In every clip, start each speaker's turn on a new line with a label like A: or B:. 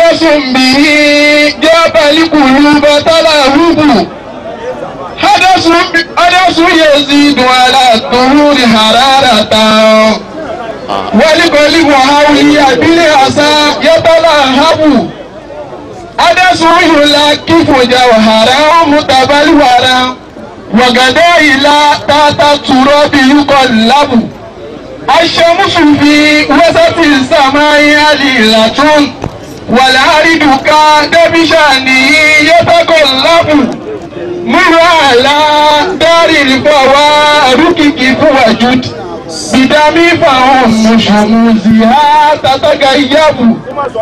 A: حدث به جاب القلوب تلهب حدث حدث يزيد على الطهور حرارة والقلب حولي بالعصا يتلهب حدث يلاكف جوهرا متبلورا وغدا إلى تحت التراب يقلب الشمس في وسط السماء عليلة والعرض كاد بشأنه يتقلب مر على دار الفوارق كيف وجد بدم فهم شموزها تتغيب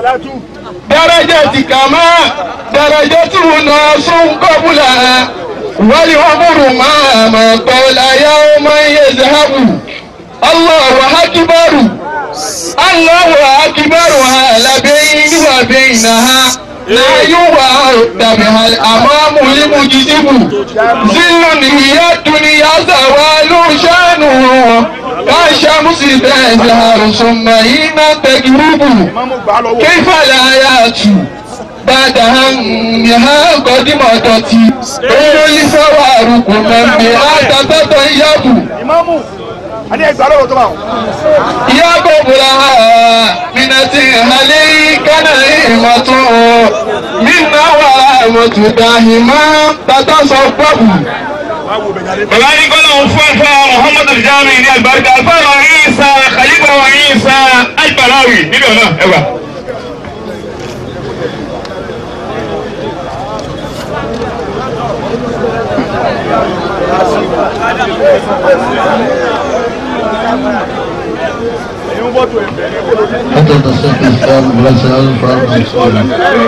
A: درجة كما درجة ناس قبلها والعمر ما ما طول يوما يذهب الله أكبر الله أكبر على بين وبينها لا يوعد بها الأمام المجذب ذل هي الدنيا زوال شانه كالشمس تزهر ثم حين تغرب كيف الآيات بعد همها قد مضت كل الفوارق من بها تتطيب
B: Adé ẹgbàá lọ́wọ́ tó bá wọn.
A: يا قبلها من هلي كان إيمة منا ورحمة داهما تتصبب
C: bàbá ní kọ́lá òun fún ẹ̀fọ́ muhammadu jami ní alibarika alfáàrọ̀ ìsà khalifa wa ìsà agbáláwì níbẹ̀ náà ẹgbà.
D: حتى تصح الإسلام وليس هذا الفرق مسؤولا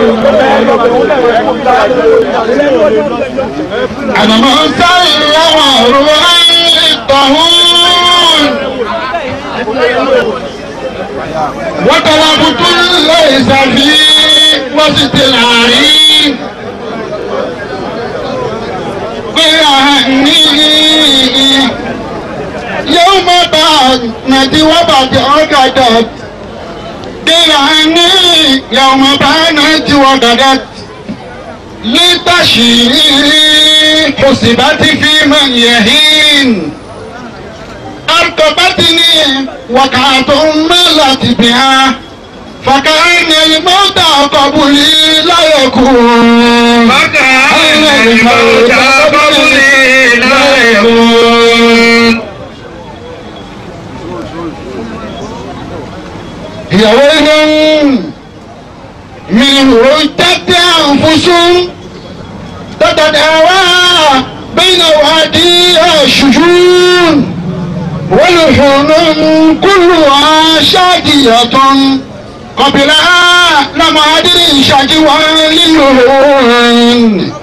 A: أنا مسلم روحي الطهور وطلبت ليس في وسط العرين بأهني يوم بانت وبعد عقدت بأهني يوم بانت وقدت لتشييع حسبت في من يهين أركبتني وقعة ملت بها فكأن الموت قبلي لا يكون
C: فكأن الموت قبلي لا يكون
A: هي ويل من رجت أنفس تتداوى بين واديها الشجون ولحون كلها شادية قبلها لم أدري شجوى للهون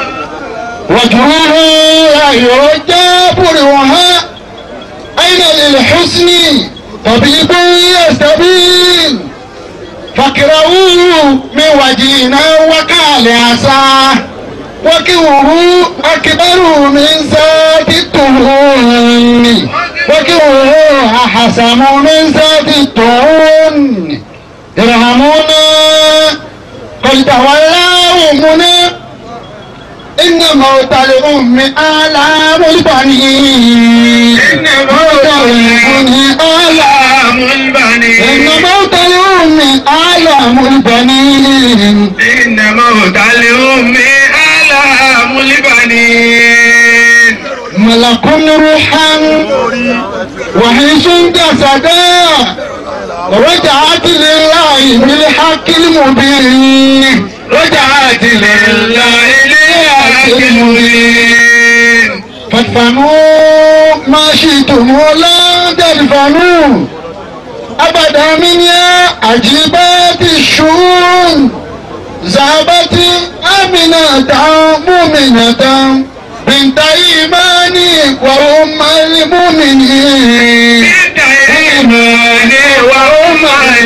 A: وجوهها يرجى برها أين للحسن طبيب يستبين فاكرهوه من وجهنا وقال عساه وكوه أكبر من ذات الطهون وكوه أحسن من ذات الطهون ارحمونا قل تولوا منا إن موت الأم آلام البنين
C: إن موت الأم
A: آلام
C: آلام البنين
A: إن موت الأم آلام البنين
C: إن موت الأم آلام البنين
A: ملك روحا وحيش جسدا ورجعت لله بالحق المبين
C: رجعت لله لله المبين
A: فادفنوا ما شئتم ولا تدفنوا أبدا من يا عجيبات الشؤون ذهبت آمنة مؤمنة بنت إيماني وأم المؤمنين
C: بنت إيمان وأم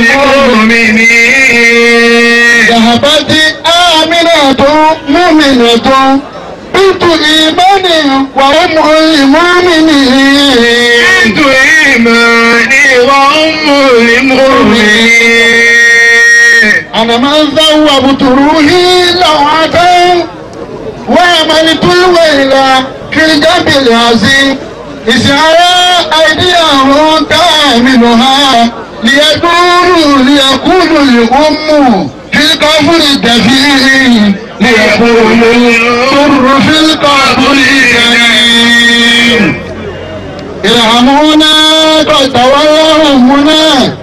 C: المؤمنين
A: ذهبت آمنة مؤمنة بنت إيمان وأم المؤمنين
C: بنت إيمان وأم المؤمنين
A: أنا من ذوبت روحي لوعة وعملت الويل في الجنب العظيم إذ أرى أيديهم تعملها ليدوروا ليقولوا الأم في القبر الدفين ليقولوا الضر في القبر الدفين ارحمونا قد تولوا أمنا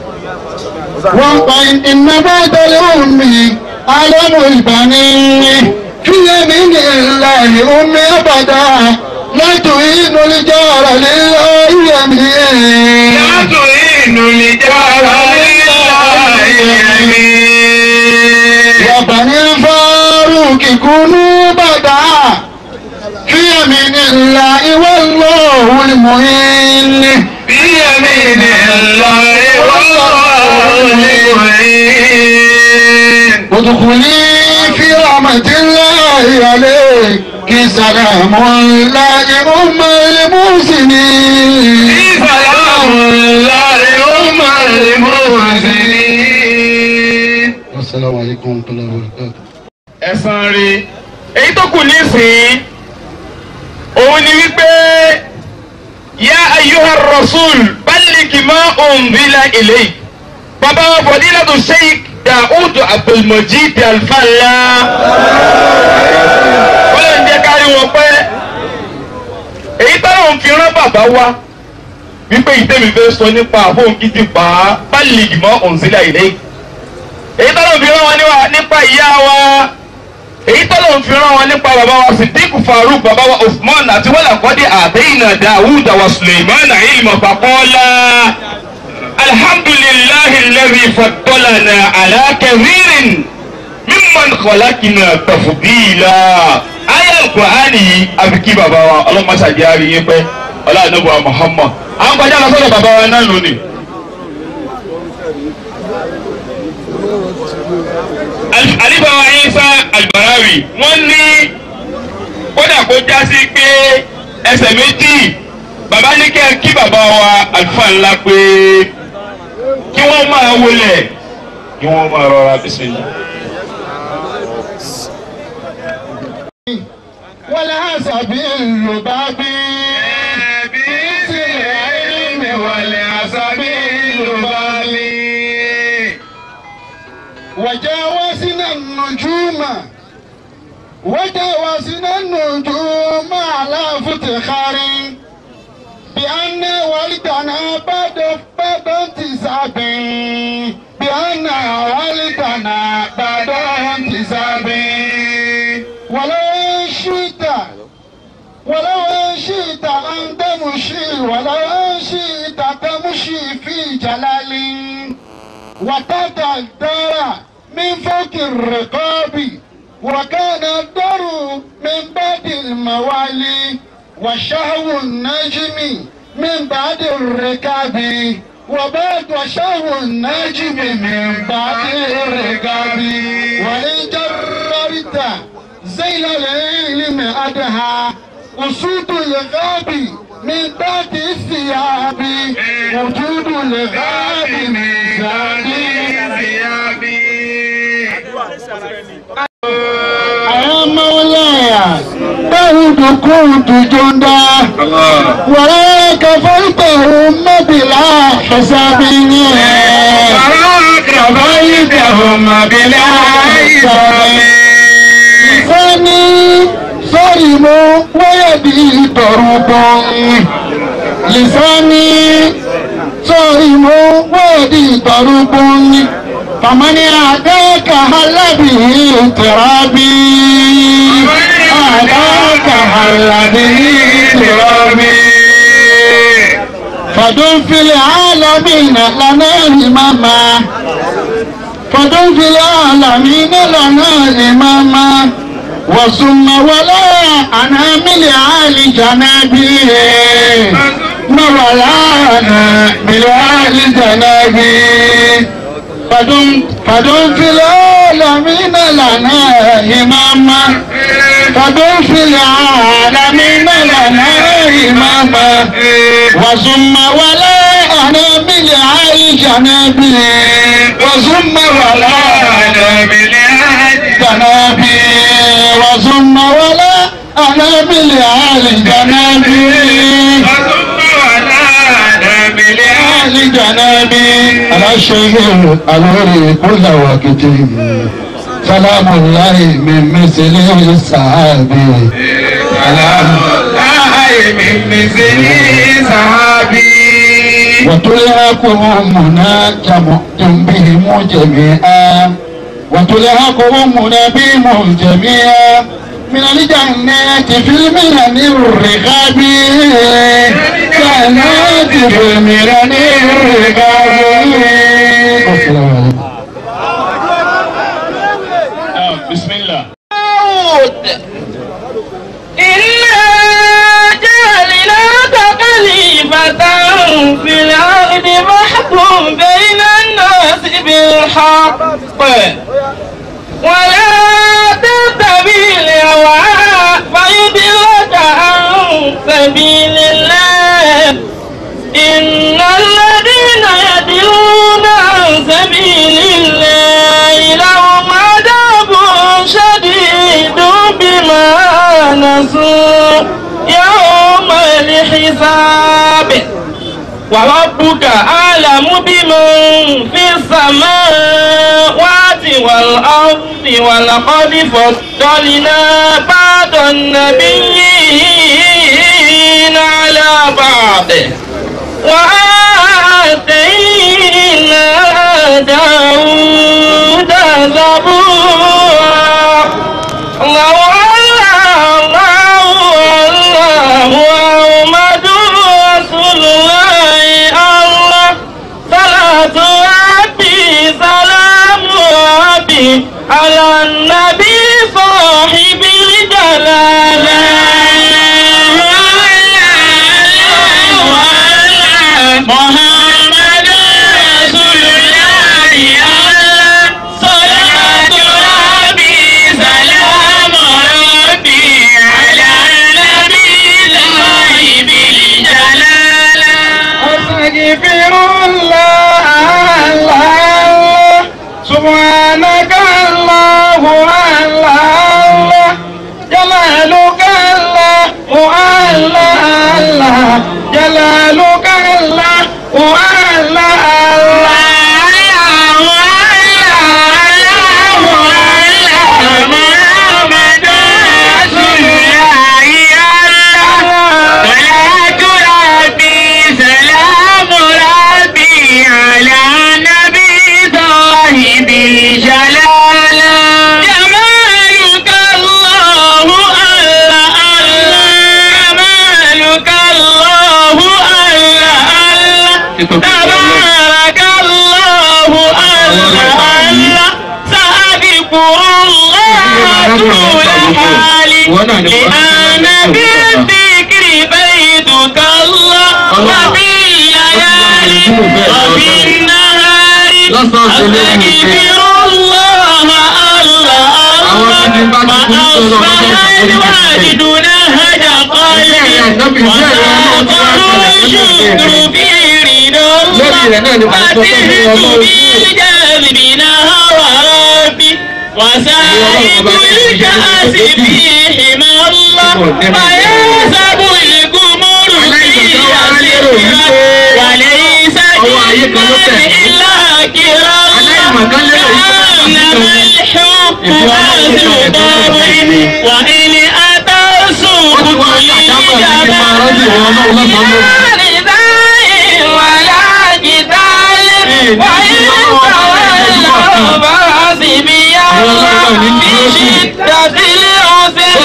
A: وقال إن بعد الأم عالم البنين في يمين الله أم أبدا لا تعين الجار لله يمين
C: Yàtò inú lè jára nílá ìyẹ̀mí.
A: يا بني الفاروق كونوا بدا في يمين الله والله المعين
C: Bí ẹ̀mí ni ńlá ìwọ́n ìwọ̀n.
A: ادخلي في رحمة الله عليك سلام الله أم المحسنين
C: Ìsàlámù láre ó máa lè mú sí ní.
D: السلام عليكم ورحمة الله وبركاته
C: Ẹ̀sán rí. Èyí tó kù nísìnyí, òun ni wípé yá ayyuha rasul balligh ma unzila ilayk. Bàbá wa fadilatu Sheikh Daoud Abdulmajid Alfala. Wọ́n lè ń jẹ́ kárí wọn pẹ́. Èyí táwọn fi rán bàbá wa wípé ìtẹ́mi fẹ́ sọ nípa àfọ̀n kìtì pa balligh ma unzila ilayk. Èyí táwọn fi rán wọn níwá- nípa ìyá wa èyí tó lóun fi rán wọn nípa bàbá wa Siddiq Faruk bàbá wa Usman àti wàlà kọ́dé àdéhìnà Dawud wa Suleiman ilma faqala alhamdulillahi alladhi faddalana ala kathirin mimman khalaqna tafdila ayé alukur'ani yìí àfikí bàbá wa ọlọ́mọṣàdì àríyé pẹ́ ọlọ́àdúgbò Muhammad àwọn kọjá lọ sọ́dọ̀ bàbá wa náà lónìí. alibawa isa albarawi wọ́n ní kódà kó já sí pé ẹsẹ̀ méjì bàbá ní kẹ́ kí bàbá wa àlùfáà ńlá pé kí wọ́n máa wọlé kí wọ́n máa rọra bísímillah.
A: ولا سبيل بابي بالعلم ولا سبيل بابي وجاوزنا النجوم وجاوزنا النجوم على فتخار بأن والدنا بعد بعد انتساب بأن والدنا بعد انتساب ولو شئت ولو شئت أن تمشي ولو شئت تمشي في جلال وتأتى الدار من فوق الرقاب وكان الدار من بعد الموالي وشهو النجم من بعد الركاب وبعد وشهو النجم من بعد الركاب وإن جررت زيل العلم أدها أسود الغاب من بعد الثياب وجود الغاب من بعد الثياب يا مولاي داود كنت جندا ولا كفيتهم بلا حساب كفيتهم بلا حساب لساني صارم ويدي ضرب لساني صارم ويدي ضرب فمن أعداك هل به ترابي أعداك هل به ترابي فدم في العالمين لنا إماما فدم في العالمين لنا إماما وثم ولا أنا من آل جنابي ما ولا أنا من آل جنابي فدم فدم في العالمين لنا إماما فدم في العالمين لنا إماما وثم ولا أنا من آل جنابي وثم ولا جنابي وثم ولا أنا بالآل جنابي آل جنابي على الشيخ الأنوري كل وقت سلام الله من مثل الصحابي سلام وتلهكم منا كمؤتم بهم جميعا وتلهكم منا بهم جميعا من الجنات في المنن الرغاب جنات في المنن الرغاب السلام عليكم
C: بسم الله
E: إنا جعلناك خليفة في الأرض فاحكم بين الناس بالحق ولا تتبع الهوى فيضلك عن سبيل الله إن الذين يدلون عن سبيل الله لهم عذاب شديد بما نسوا يوم الحساب وربك أعلم بمن في السماوات والأرض ولقد فضلنا بعض النبيين على بعض وآتينا داود زبورا الله الله الله محمد رسول الله الله صلاة ربي سلام ربي على النبي صاحب الجلال محمد رسول الله الله صلاة ربي سلام ربي على النبي صاحب الجلال أستغفر الله الله سبحانك الله الله جلالك الله الله الله جلالك الله الله محمد رسول الله صلاة ربي سلام ربي على نبي صاحب الجلال جمالك الله الله الله جمالك الله الله الله تبارك الله الله الله سأذكر الله طول حالي لأن بالذكر بيتك الله وفي الليالي وفي النهار أستغفر الله الله الله وأصبح الوالد نهج قلبي وساقه الشكر في رضا الله وأتهت بالجذب نهر ربي وسائب الكأس في حمى الله ويحسب القمر في أسره وليس للمال إلا كرام كأنما الحب أهل ضرب وإن أتى السوق ولا جدال وإن تولوا فحسبي الله في شدة العسر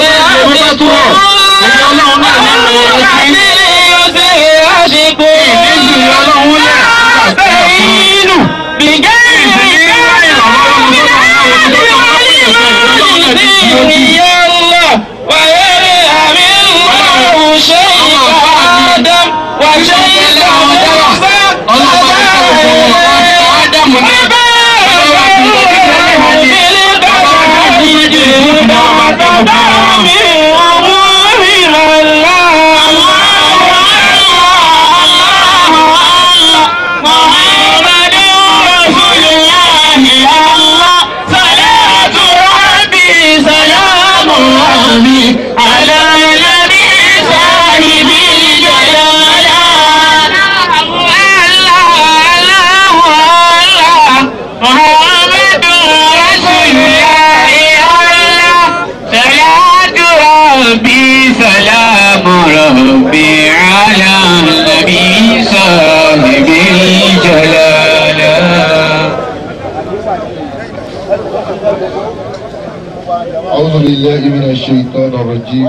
E: ويرحم الله شيخ آدم وشيخ موسى محمد رسول الله الله ربي على نبي صاحب الجلالة محمد رسول الله الله صلاة ربي سلام ربي على النبي صاحب الجلالة
D: أعوذ بالله من الشيطان الرجيم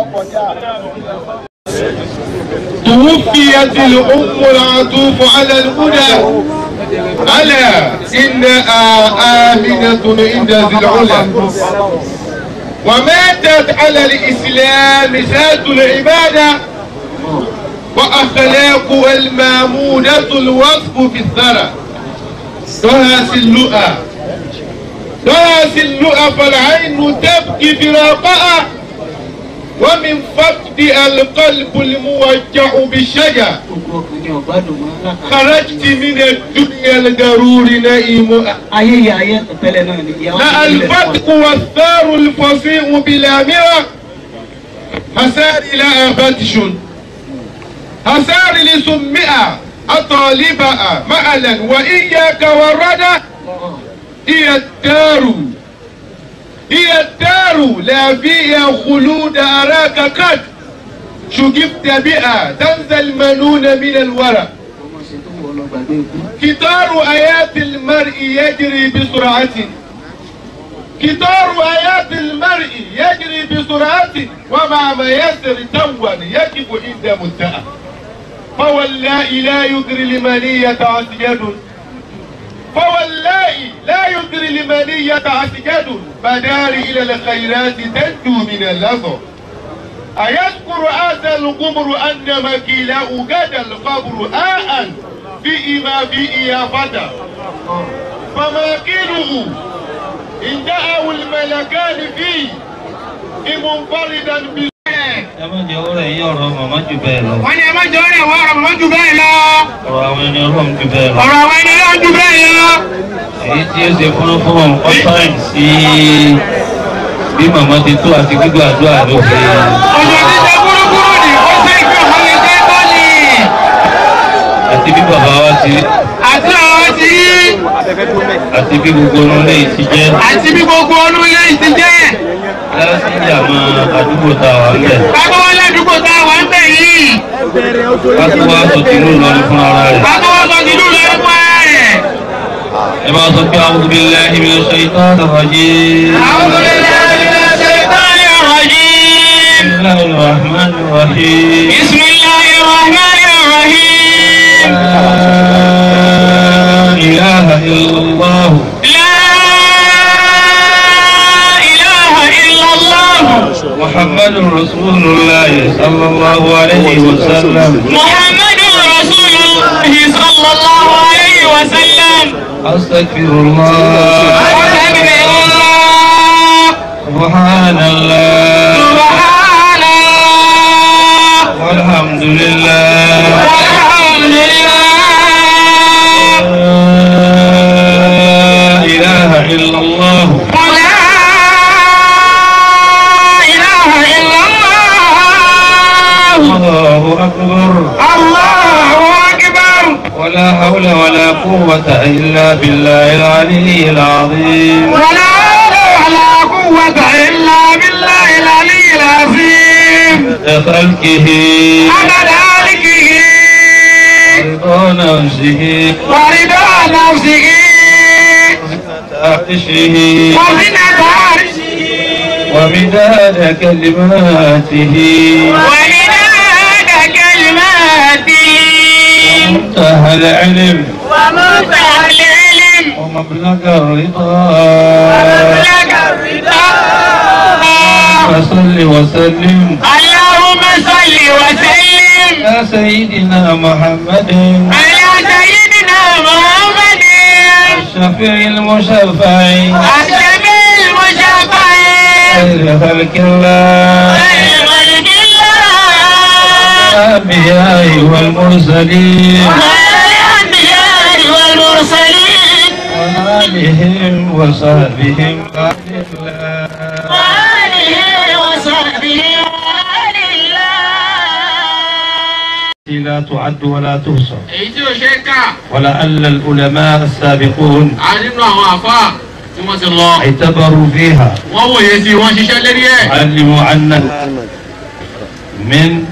A: توفيت الأم العطوف على الهدى ألا إنها آمنة عند ذي العلا وماتت على الإسلام ذات العبادة وأخلاقها المامونة الوصف في الثرى دهس اللؤى دهس اللؤى فالعين تبكي فراقها ومن فقدها القلب الموجع بالشجع خرجت من الدنيا الغرور نائمها
F: ayé yìí ayé tẹ́lẹ̀ náà ni ìyàwó
A: لا الفتق والثار الفصيح بلا مرى هساري لا فتش هساري لسمئة أطالبها معلا وإياك والردى هي الدار هي الدار لا فيها خلود أراك قد شجبت بها تنزل منون من الورى كتار آيات المرء يجري بسرعة كتار آيات المرء يجري بسرعة ومع ما يسر توا يجب عند منتهى فوالله لا يدري لمنية عسجد فوالله لا يدري لمنية عسجد بدار إلى الخيرات تنجو من اللظى أيذكر هذا القمر أن مكيله غدا القبر آء في ما فيه يا فتى فماكله إن جاءه الملكان فيه منفردا بال
G: ẹ má jẹ́ ọ̀rọ̀ ẹ̀yìn ọ̀rọ̀ màmá jù bẹ́ẹ̀ lọ.
A: wọ́n ní ẹ má jẹ́ ọ̀rẹ́ wa ọ̀rọ̀ mọ́ jù bẹ́ẹ̀ lọ.
G: ọ̀rọ̀ àwọn ẹni ọlọ́run jù bẹ́ẹ̀ lọ.
A: ọ̀rọ̀ àwọn ẹni náà jù bẹ́ẹ̀ lọ.
G: èyí tí ó ṣe fún fún wọn kọ́ sáyìn sí bí màmá ti tó àti gbígbà àdúrà ló fi
A: ọ̀sẹ̀ ti ṣe kúrúkúrú ni ó ṣe ìfẹ́ ọ̀hún lè ṣe tọ́ ni.
G: àti bí bàbá wa ti
A: àti àwọn ti rí
G: àti bí gbogbo ọ̀nà lẹ́yìn ti jẹ́
A: àti bí gbogbo ọdún ilé yìí ti jẹ́.
G: láti ní àwọn àdúgbò tá a wà ń bẹ̀.
A: kákó wọlé àdúgbò tá a wà ń bẹ̀ yìí.
G: láti wá sọ tìlú Ìlọrin fún ara rẹ̀.
A: kákó wọ́n sọ tìlú lọ fún ara rẹ̀.
G: ẹ máa sọ pé a'udhu billahi minash shaitanir rajim.
A: àwọn tó lè lè lè ṣe ìtàn ìrọ̀jìn.
G: bismillahir rahmanir rahim.
A: bismillahir rahmanir rahim.
G: la ilaha illallah.
A: لا إله إلا الله
G: محمد رسول الله صلى الله عليه وسلم
A: محمد رسول الله صلى الله عليه وسلم
G: أستغفر الله
A: أستغفر الله
G: سبحان الله
A: سبحان الله
G: والحمد لله
A: والحمد لله
G: لا إله إلا الله
A: ولا إله إلا الله
G: الله أكبر
A: الله أكبر
G: ولا حول ولا قوة إلا بالله العلي العظيم
A: ولا حول ولا قوة إلا بالله العلي العظيم
G: خلقه
A: عدد ملكه
G: رضا نفسه
A: ورضا نفسه
G: عرشه
A: وزنة عرشه
G: ومداد كلماته
A: ومداد كلماته
G: منتهى العلم
A: ومنتهى العلم
G: ومبلغ الرضا
A: ومبلغ الرضا
G: فصل وسلم
A: اللهم صل وسلم
G: على سيدنا محمد
A: على سيدنا محمد
G: الشفيع المشفع
A: الشفيع المشفع
G: خير خلق الله
A: خير خلق الله
G: الأنبياء والمرسلين
A: خير الأنبياء والمرسلين
G: وآلهم وصحبهم أهل الله
A: وآله وصحبه
G: لا تعد ولا تحصى
C: èyí tí ò ṣe é kà
G: ولعل العلماء السابقون
C: á nínú àwọn àfa tí wọ́n ti lọ
G: اعتبروا فيها
C: wọ́n wòye sí i wọ́n ṣiṣẹ́ lérí ẹ̀.
G: علموا أن من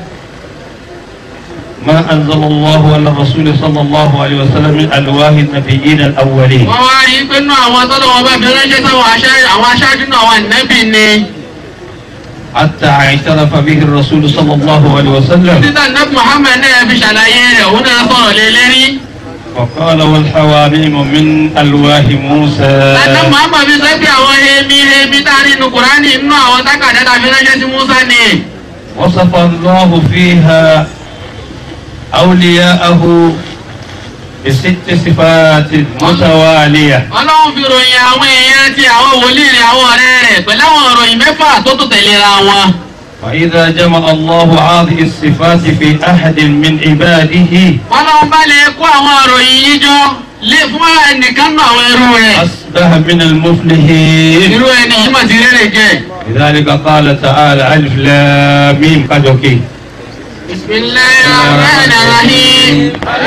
G: ما أنزل الله على الرسول صلى الله عليه وسلم من ألواه النبيين الأولين
C: wọ́n wá rí i pé nínú àwọn tọ́lọ̀ wọn bá fi ránṣẹ́ sáwọn aṣá- àwọn aṣáájú náà wà nẹ́bì ni
G: حتى اعترف به الرسول صلى الله عليه وسلم
C: títà nẹ́bì Muhammad náà fi ṣàlàyé rẹ̀ òun náà sọ̀rọ̀ lé lérí.
G: وقال والحواميم من ألواه موسى
C: Àná Muhammad fi sọ pé àwọn hemi hemi tá a rí inú Kùránì nínú àwọn tákàdá tá a fi ránṣẹ́ sí Musa ni.
G: وصف الله فيها أولياءه بست صفات متوالية
C: Ọlọ́run fi ròyìn àwọn èèyàn ti àwọn wòlíì rẹ̀ àwọn ọ̀rẹ́ rẹ̀ pẹ̀lú àwọn ìròyìn mẹ́fà tó tó tẹ̀léra wọn.
G: وإذا جمع الله هذه الصفات في أحد من عباده
C: Ọlọ́run bá lè kó àwọn ìròyìn yìí jọ lé fún ẹnìkan náà àwọn ẹrú rẹ̀.
G: أصبح من المفلحين
C: Irú ẹni yìí mà ti rere jẹ.
G: لذلك قال تعالى ألف لام ميم كجوكي
C: Bismillahi rahmani rahim.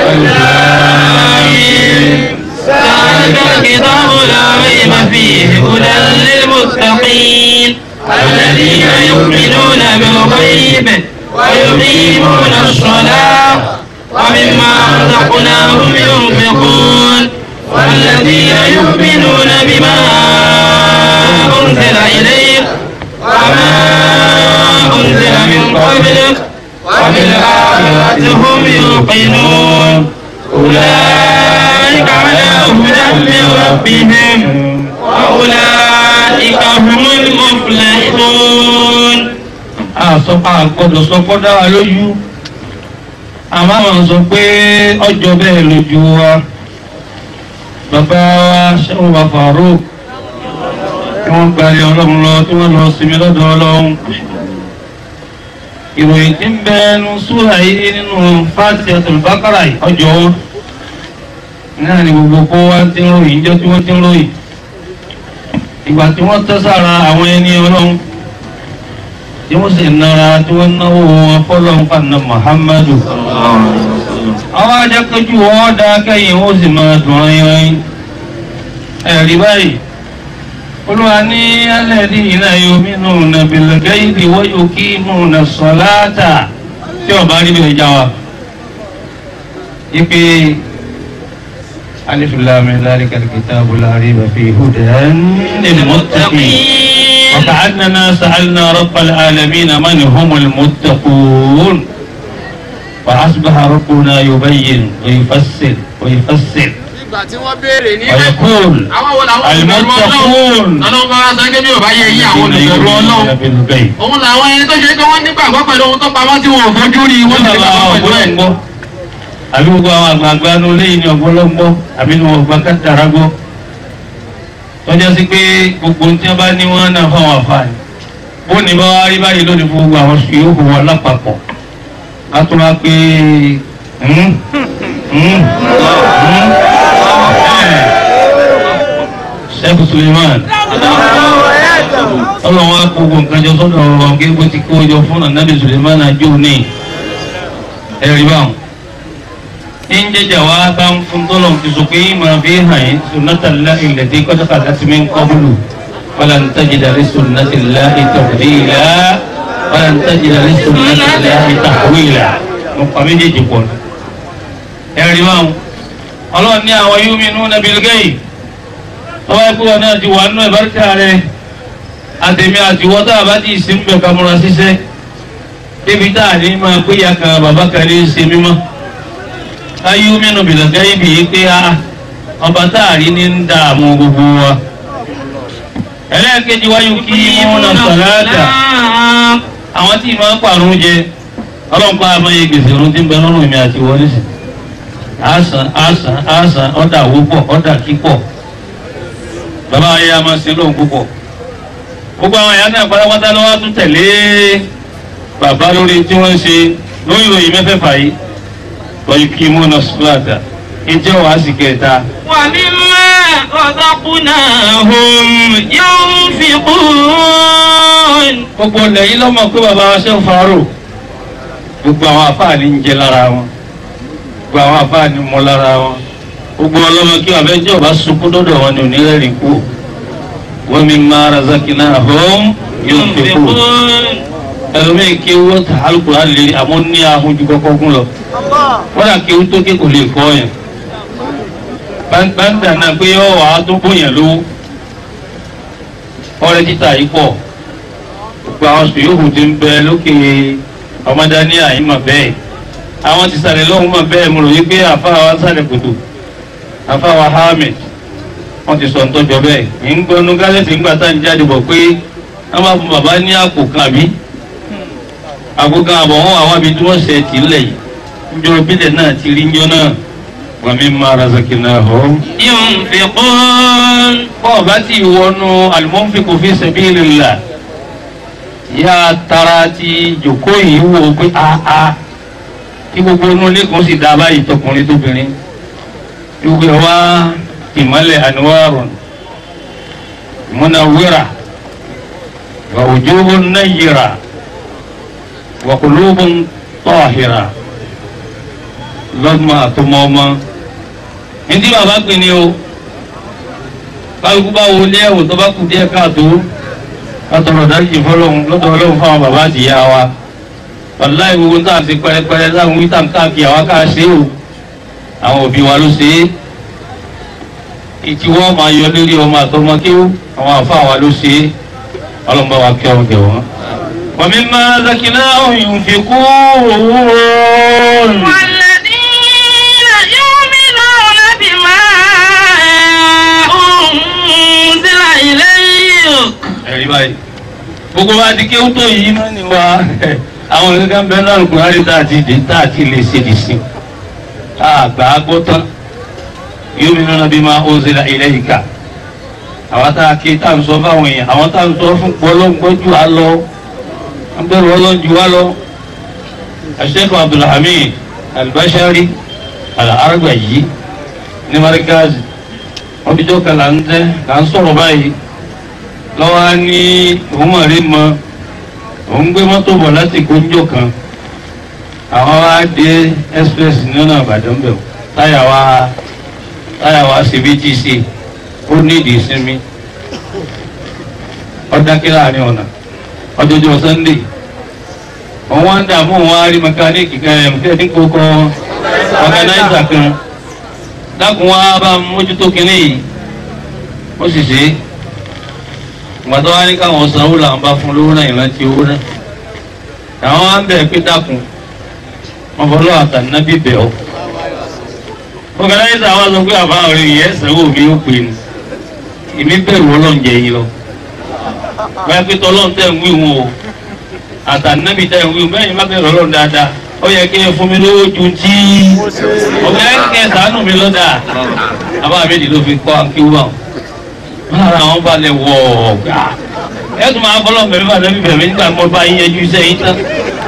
E: ذلك الكتاب لا ريب فيه هدى للمتقين الذين يؤمنون بالغيب ويقيمون الصلاة ومما رزقناهم ينفقون والذين يؤمنون بما أنزل إليك وما أنزل من قبلك وبالآخرة هم يوقنون أولئك على هدى من ربهم وأولئك هم المفلحون
G: àsọpá àgbọ̀dọ̀ sọpọ́ dá wa lójú àmọ́ àwọn sọ pé ọjọ́ bẹ́ẹ̀ lójú wa bàbá wa ṣẹ́wọ̀n bá fàárò tí wọ́n gbalẹ̀ ọlọ́run lọ tí wọ́n lọ sinmi lọ́dọ̀ ọlọ́run ìròyìn tí ń bẹ ẹnu súrà yìí nínú fásitì àtòlùbákàrà yìí ọjọ́ wọn náà ni gbogbo kó wá ti ń ròyìn jẹ́ tí wọ́n ti ń ròyìn ìgbà tí wọ́n tẹ́ sára àwọn ẹni ọlọ́run tí wọ́n sì nara tí wọ́n náwó wọn fọ́lọ́n fànà muhammadu. àwọn ajakẹ́jú wọn dá kẹ́yìn wọ́n sì máa dùn ayin ẹ̀rí báyìí. olúwa ní alẹ́dí iná yomi nù nàbìlẹ̀ gẹ́yìdì wọ́n yóò kí mù nà sọ̀láàtà tí ọba rí bẹ̀rẹ̀ já wa. ipe alifilami ذلك الكتاب لا ريب فيه هدى للمتقين وكأننا سألنا رب العالمين من هم المتقون فأصبح ربنا يبين ويفسر ويفسر
C: Ìgbà tí wọ́n béèrè ní
G: ويقول
C: àwọn wo làwọn olùbẹ̀rù Ọlọ́run.
G: المتقون
C: Ọlọ́run bá wá sọ pé bí ò bá yẹ yí àwọn
G: الذين
C: olùbẹ̀rù
G: يؤمنون
C: Ọlọ́run.
G: بالغيب
C: Òun làwọn ẹni tó ṣe pé wọ́n nígbàgbọ́ pẹ̀lú ohun tó pamọ́ tí wọn ò fojú rí wọ́n ti nígbàgbọ́ pẹ̀lú ẹ̀.
G: gbọ́ àbí gbogbo àwọn àgbààgbà ní olé yìí ní ọgbọ́lọ́gbọ́ àbí ní wọn gba kátàrà gbọ́ tọ́jà sí pé gbogbo tí wọ́n bá ní wọ́n náà fáwọn àfààní bó ní bá wá rí báyìí lónìí fún gbogbo àwọn sùn yóò wọn lápapọ̀ ká tó wá pé hmm, hmm, hmm, Sheikh Suleiman ọlọ́run á kó gbogbo nǹkan jọ sọ́dọ̀ ọ̀rọ̀ gẹ́gẹ́ bó ti kó jọ fún ànábì Suleiman àjò ní ẹ̀rí báwọn in jẹjẹ wa bá ń fún tọ́lọ̀ ti sọ pé máa fi hàn yín sunnatala ilẹ̀ tí kọ́tàkà láti mi ń kọ́bùlù wàlà ń tajìdá rí sunnatala ìtàwíìlà wàlà ń tajìdá rí sunnatala ìtàwíìlà mo pa méjèèjì pọ̀ ní. ẹ̀rí báwọn ọlọ́run ní àwọn yóò mìínú nàbìlgẹ́yì tọ́wọ́ ẹ̀kú wọn náà ti wà nínú ìbáríkà rẹ̀ àtẹ̀mí àtiwọ́ tá a bá ti ìsìn bẹ̀ ká múra ṣiṣẹ́ débi tá a ní máa pé ya kan bàbá kan ní í ṣe mímọ́ ayé mẹ́nu bìlọ̀gá ibi yìí pé a ọba tá a rí ní ń dààmú gbogbo wa ẹlẹ́ẹ̀kejì wáyé kí wọ́n náà sọ̀láàtà àwọn tí ìmọ̀ ń pàrọ̀ jẹ ọlọ́pàá àmọ́yé gbèsè ọ̀run tí ń bẹ lọ́rùn mi àti wọlé sí àásán àásán àásán ọ̀dà wọ́pọ̀ ọ̀dà kíkọ̀ bàbá ayé a máa ṣe lóhun púpọ̀ gbogbo àwọn ìyá náà pátápátá ló wá tún tẹ̀lé bàbá lórí tí wọ́n ń ṣe lórí ìròyìn mẹ́fẹ̀ẹ̀fà yìí wọ́n kí mú náà sùláàtà ìjẹ́ wàá sì kẹta.
E: ومما رزقناهم ينفقون
G: gbogbo ilẹ̀ yìí lọ́mọ pé bàbá wa ṣe ń farò gbogbo àwọn afáàní ń jẹ lára wọn gbogbo àwọn afáàní mọ lára wọn gbogbo ọlọ́mọ kí wàá fẹ́ jẹ́ ọba sunkún dọ́dọ̀ wọn ni òní rẹ̀ kú wọ́n mi máa razakina hom yóò fi kú ẹlòmíì kí wọ́n ta alukura lè àmọ́ ní ahun ju kọ́kọ́ gún lọ wọ́n dà kí wọ́n tó ké kò lè kọ́ yẹn báńdà náà pé ọ̀ wàá tó bóyá lówó ọrẹ títà yìí pọ̀ gbogbo àwọn sùúrù ti ń bẹ lókè ọmọdé ní àyímọ̀ bẹ́ẹ̀ àwọn ti sàlẹ̀ lọ́hùn mọ̀ bẹ́ẹ̀ mo rò wípé àfa wa sàlẹ̀ kòtò àfa wa Ahmed wọ́n ti sọ ntọ́jọ́ bẹ́ẹ̀ ń gbọ́nú gálẹ́sì ńgbà tá à ń jáde bọ̀ pé wọ́n máa fún bàbá ní àpò kan àbí àpò kan àbọ̀ wọn àwọn àbí tí wọ́n ṣe tì lẹ̀ yìí njọ́ bílẹ̀ náà ti rí njọ́ náà wọ́n mi máa razaqnahum.
E: ينفقون
G: bọ́ọ̀ bá ti wọnú al-munfiqu fi sabilillah yá tara ti jòkó yìí wò ó pé aa kí gbogbo inú ilé kan sì dá báyìí tọkùnrin tóbìnrin gbogbo ẹ̀ wá ìmọ̀lẹ̀ anwarun munawwira wa wujuhun nayyira wa qulubun tahira lọ́gbọ̀n àtọmọ́ ọmọ ní tí bàbá pè ní o kálukú bá wo ilé ẹ̀wò tó bá kù díẹ̀ káàtó látọ̀rọ̀ dáríjì fọlọ́hún lọ́dọ̀ ọlọ́run fáwọn bàbá àti ìyá wa wàláì gbogbo tá à ń ṣe pẹrẹpẹrẹ láwọn wíta káàkiri àwa ká ṣe o àwọn òbí wa ló ṣe é ìtí wọ́n máa yọ lórí ọmọ àtọmọ kéwú àwọn àfa wa ló ṣe é ọlọ́run bá wa kí ọmọ jẹ wọ́n. ومما رزقناهم ينفقون
E: والذين يؤمنون بما أنزل إليك
G: ẹ̀rí báyìí gbogbo wa ti kéwú tó yìí náà ni wa àwọn kankan bẹ́ẹ̀ náà kò rárí tá a ti dé tá a ti lè ṣe dì sí àgbà gbọ́ tán yóò mi nana bí máa ń zera ilé yìí ká àwọn tá a ké tá a ń sọ fáwọn èèyàn àwọn tá a ń sọ fún pọlọ́ngbọ́jú wa lọ ń bẹ̀rù ọlọ́njú wa lọ Sheikh Abdulhamid Al-Bashari Al-Arbaji ní marikazi wọ́n fi jọ́ kan là ń tẹ́ là ń sọ̀rọ̀ báyìí lọ́wọ́ á ní òun mọ̀ rí mọ òun gbé mọ́tò bọ̀ láti gbóúnjọ kan àwọn wá dé express nínú àbàdàn bẹ̀ wò táyà wá táyà wá ṣe bí tí ṣe ó nídìí ìsinmi ọ̀dákẹ́ láàrin ọ̀nà ọjọ́jọ́ sunday òun wá ń dààmú òun wá rí mẹkáníìkì kan ẹ̀ mùkẹ́ ní kókó ọ̀gánáìsà kan dákun wá bá mójútó kínní yìí ó sì ṣe é gbàtọ́ wá ní káwọn sanwó làwọn bá fún lówó náà ìrántí owó náà àwọn wá ń bẹ̀ pé dákun wọn fọlọ́ àtànábì bẹ̀ ọ́ ọ̀gánáìsà wa sọ pé àbá ọ̀rẹ́ yẹn sanwó mi ó pè ní èmi bẹ̀rù ọlọ́njẹ yìí lọ báyìí pé tọ́lọ́n tẹ̀ ń wí wọn o àtànábì tẹ̀ ń wí wọn bẹ́ẹ̀ ni má bẹ̀rù ọlọ́run dáadáa ó yẹ kí ẹ fún mi lówó ju tí ọ̀gá ẹ̀ kẹ́ sànù mi lọ́dà àbá àbẹ́dì ló fi kọ́ akíwú báwọn lára àwọn balẹ̀ wọ̀ ọ̀gá ẹ tún máa fọlọ́ bẹ̀rẹ̀ bá lẹ́bí bẹ̀rẹ̀ nígbà mọ́ bá yín yẹjú iṣẹ́ yín tán.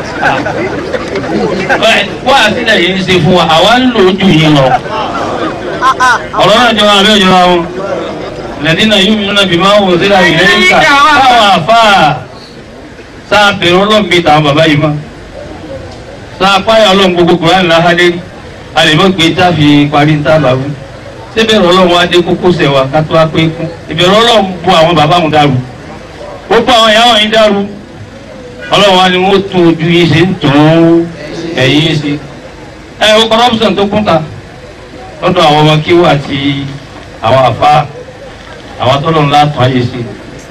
G: wá àtìlẹ̀ yìí ń ṣe fún wa àwa ń lò ó jù yín lọ. ọ̀rọ̀ náà jọra àbẹ́ òjọra wọn. lẹ́dínà yóò mi náà bí máa ń wò sí láyé lẹ́yìn ká báwọn àfáà sáà bẹ̀rẹ̀ ọlọ́run bíi tàwọn bàbá yìí mọ́. sáà páyà ọlọ́run gbogbo kùránì láhádé a lè mọ̀ pé tá a fi parí ń tábà wí síbẹ̀rù ọlọ́run wá dé kókó sẹ̀ wa ká tó wá pé kú ìbẹ̀rù ọlọ́run bu àwọn bàbá wọn dàrú ó bú àwọn ìyá wọn yín dàrú ọlọ́run wá ní wọ́n tún ojú yín ṣe ń tún ẹ̀yìn yín ṣe. ẹ o corruption tó kún ta lọ́dọ̀ àwọn ọmọ kíwọ́ àti àwọn àfa àwọn tọ́lọ̀ ńlá tún ayé ṣe.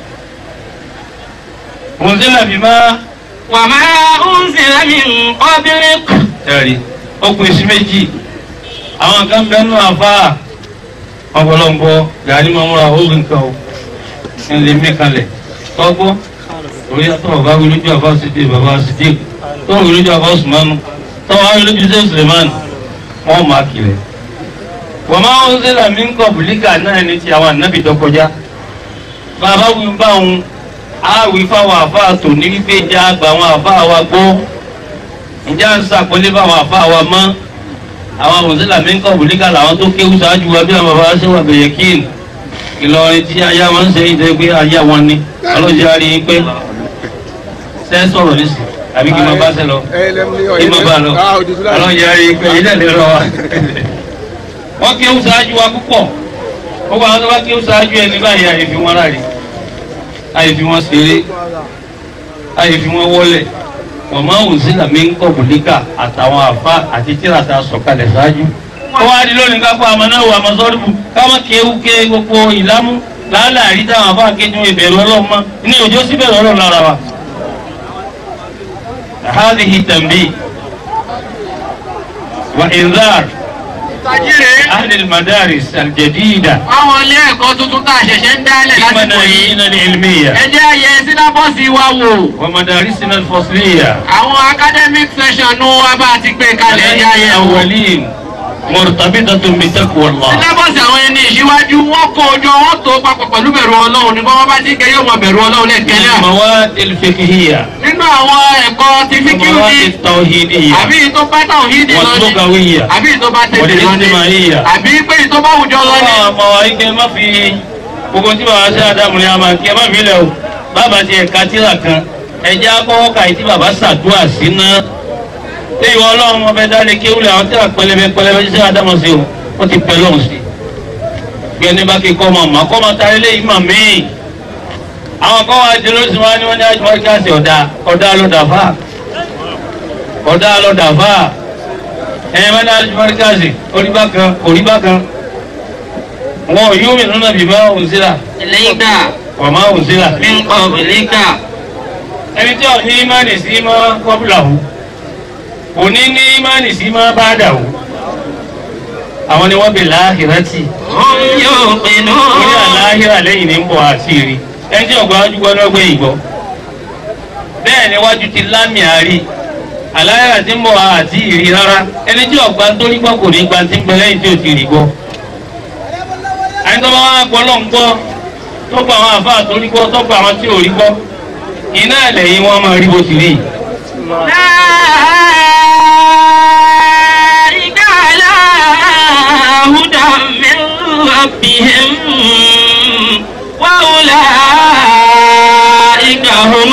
G: òun sílẹ̀ bí má
E: وما أنزل من قبلك
G: ẹ̀rí ó pín sí méjì àwọn kan bẹ́ẹ̀ nù àfa ọ̀pọ̀lọpọ̀ gàrí máa múra ó rí nǹkan o ń lè mí kalẹ̀ tọ́gbọ́ orí àtọ́ ọ̀gá wí lójú àbá sídìí bàbá sídìí tó wí lójú àbá Usman tó wá wí lójú sẹ́yìn Suleiman wọ́n máa kiri. wọ́n máa ń sílẹ̀ mí ń kọ́ bùlíkà náà ní ti àwọn ànábì tó kọjá bàbá wí bá òun á wí fáwọn àfa tò ní wípé ìjà àgbà àwọn àfa wa gbọ́ ìjà ń sàkólé fáwọn àfa wa mọ́ àwọn mùsùlùmí ń kọ́ bùlíkà làwọn tó kéwú ṣáájú wa bí àwọn bàbá ṣe wà bẹ̀yẹ kíìn ìlọrin tí aya wọn ń ṣe yìí tẹ́ pé aya wọn ni ọlọ́jà rí i pé ṣe ń sọ̀rọ̀ nísì àbí kí n máa bá ṣe lọ kí n máa bá lọ ọlọ́jà rí i pé ilé ìlú lọ wa. wọ́n kí ó ṣáájú wa púpọ̀ gbogbo àwọn tó bá kí ó ṣáájú ẹni báyìí àyè fi wọn ráre àyè fi wọn ṣeré àyè fi wọn wọlé wọ́n máa ń sí làmí ń kọ́ bùlíkà àtàwọn àfa àti tíra ta sọ̀kalẹ̀ ṣáájú. ó wá di lónìí ká kó àmọ́náwó àmọ́sọ́rùbù káwọn kéwú ké gbogbo ìlámú láàlárí táwọn àfa kéjú ìbẹ̀rù ọlọ́mọ ní òjò síbẹ̀rù ọlọ́run lára wa. هذه تنبيه وإنذار أهل المدارس الجديدة
H: àwọn ilé ẹ̀kọ́ tuntun tá a ṣẹ̀ṣẹ̀ ń dálẹ̀
G: في
H: lásìkò yìí
G: مناهجنا العلمية
H: ẹ jẹ́ àyè sínábọ́ọ̀sì wa wò
G: ومدارسنا الفصلية
H: àwọn academic session nu wa bá a ti gbé kalẹ̀ ní ayé wò.
G: الأولين مرتبطة بتقوى الله
H: sínábọ́ọ̀sì àwọn ẹni ìṣíwájú wọn kó ojú wọn tó papọ̀ pẹ̀lú bẹ̀rù ọlọ́run ní bọ́n bá ti kẹ́ yóò mọ bẹ̀rù ọlọ́run lẹ́kẹ̀lẹ́
G: المواد الفقهية
H: nínú àwọn ẹ̀kọ́ ti fíkìrì
G: والمواد
H: ní
G: التوحيدية
H: àbí ìtọ́ bá táwọn yìí dì lọ ní
G: واللغوية
H: àbí ìtọ́ bá tẹ̀lé lọ ní
G: والاجتماعية
H: àbí pé ìtọ́ bá wùjọ lọ ní.
G: Àwọn ọmọ wa ike má fi gbogbo tí bàbá ṣe àdàmú ni a máa kí ẹ má fi lẹ̀ o. Bàbá ti ẹ̀ka tíra kan ẹ̀jẹ̀ akọ́wọ́ ka ìtí bàbá ṣàdúrà sí náà. Ṣé ìwọ ọlọ́run ọbẹ̀ dálé kéwìlẹ̀ àwọn tíra pẹlẹbẹ pẹlẹbẹ ṣe àdàmú sí o? Ó ti pẹ́ lọ́hùn sí. Bí ẹni bá kí kọ́ ọmọ àmọ́ kọ́ ọmọ tarí lé ìmọ̀ míì. Àwọn kọ́ wa jẹ lóṣù wa ni wọ́n ní àjùmọ̀ kíláàsì ọ̀dà ọ̀dà ló dàfà. Ọ̀dà ló dàfà. Ẹ̀yin bá ní àjùmọ̀ kíláàsì orí bákan orí bákan wọn yóò mi nínú bíbá òǹzílà
H: lẹ́yìnká
G: wàmá òǹzílà.
H: mi ń kọ́ bìlíkà
G: ẹni tí ò ní ìmánì sí mọ́ kọ́bùlàwù kò ní ní ìmánì sí mọ́ bàdàwù àwọn ni wọ́n bè láhìrátì
H: wọ́n yóò pinnu.
G: orí àláhìrà lẹ́yìn ní ń bọ̀ àti rí ẹni tí ọgbà wájú gbọ́ lọ́gbẹ́ ìgbọ́ bẹ́ẹ̀ ni wájú ti lámì àárí àláhìrà ti ń bọ̀ àti ìrí rárá ẹni tí ọgbà tó rí gbọ́ kò ní gba ti ń gbẹ lẹ́yìn tí ò ti rí gbọ́ àyìn tó bá wá gbọ́ lọ́n gbọ́ tó gba àwọn àfáà tó rí gbọ́ tó gba àwọn tí ò rí gbọ́ iná ẹ̀lẹ́yìn wọn máa rí bó ti rí.
E: أولئك على هدى من ربهم وأولئك هم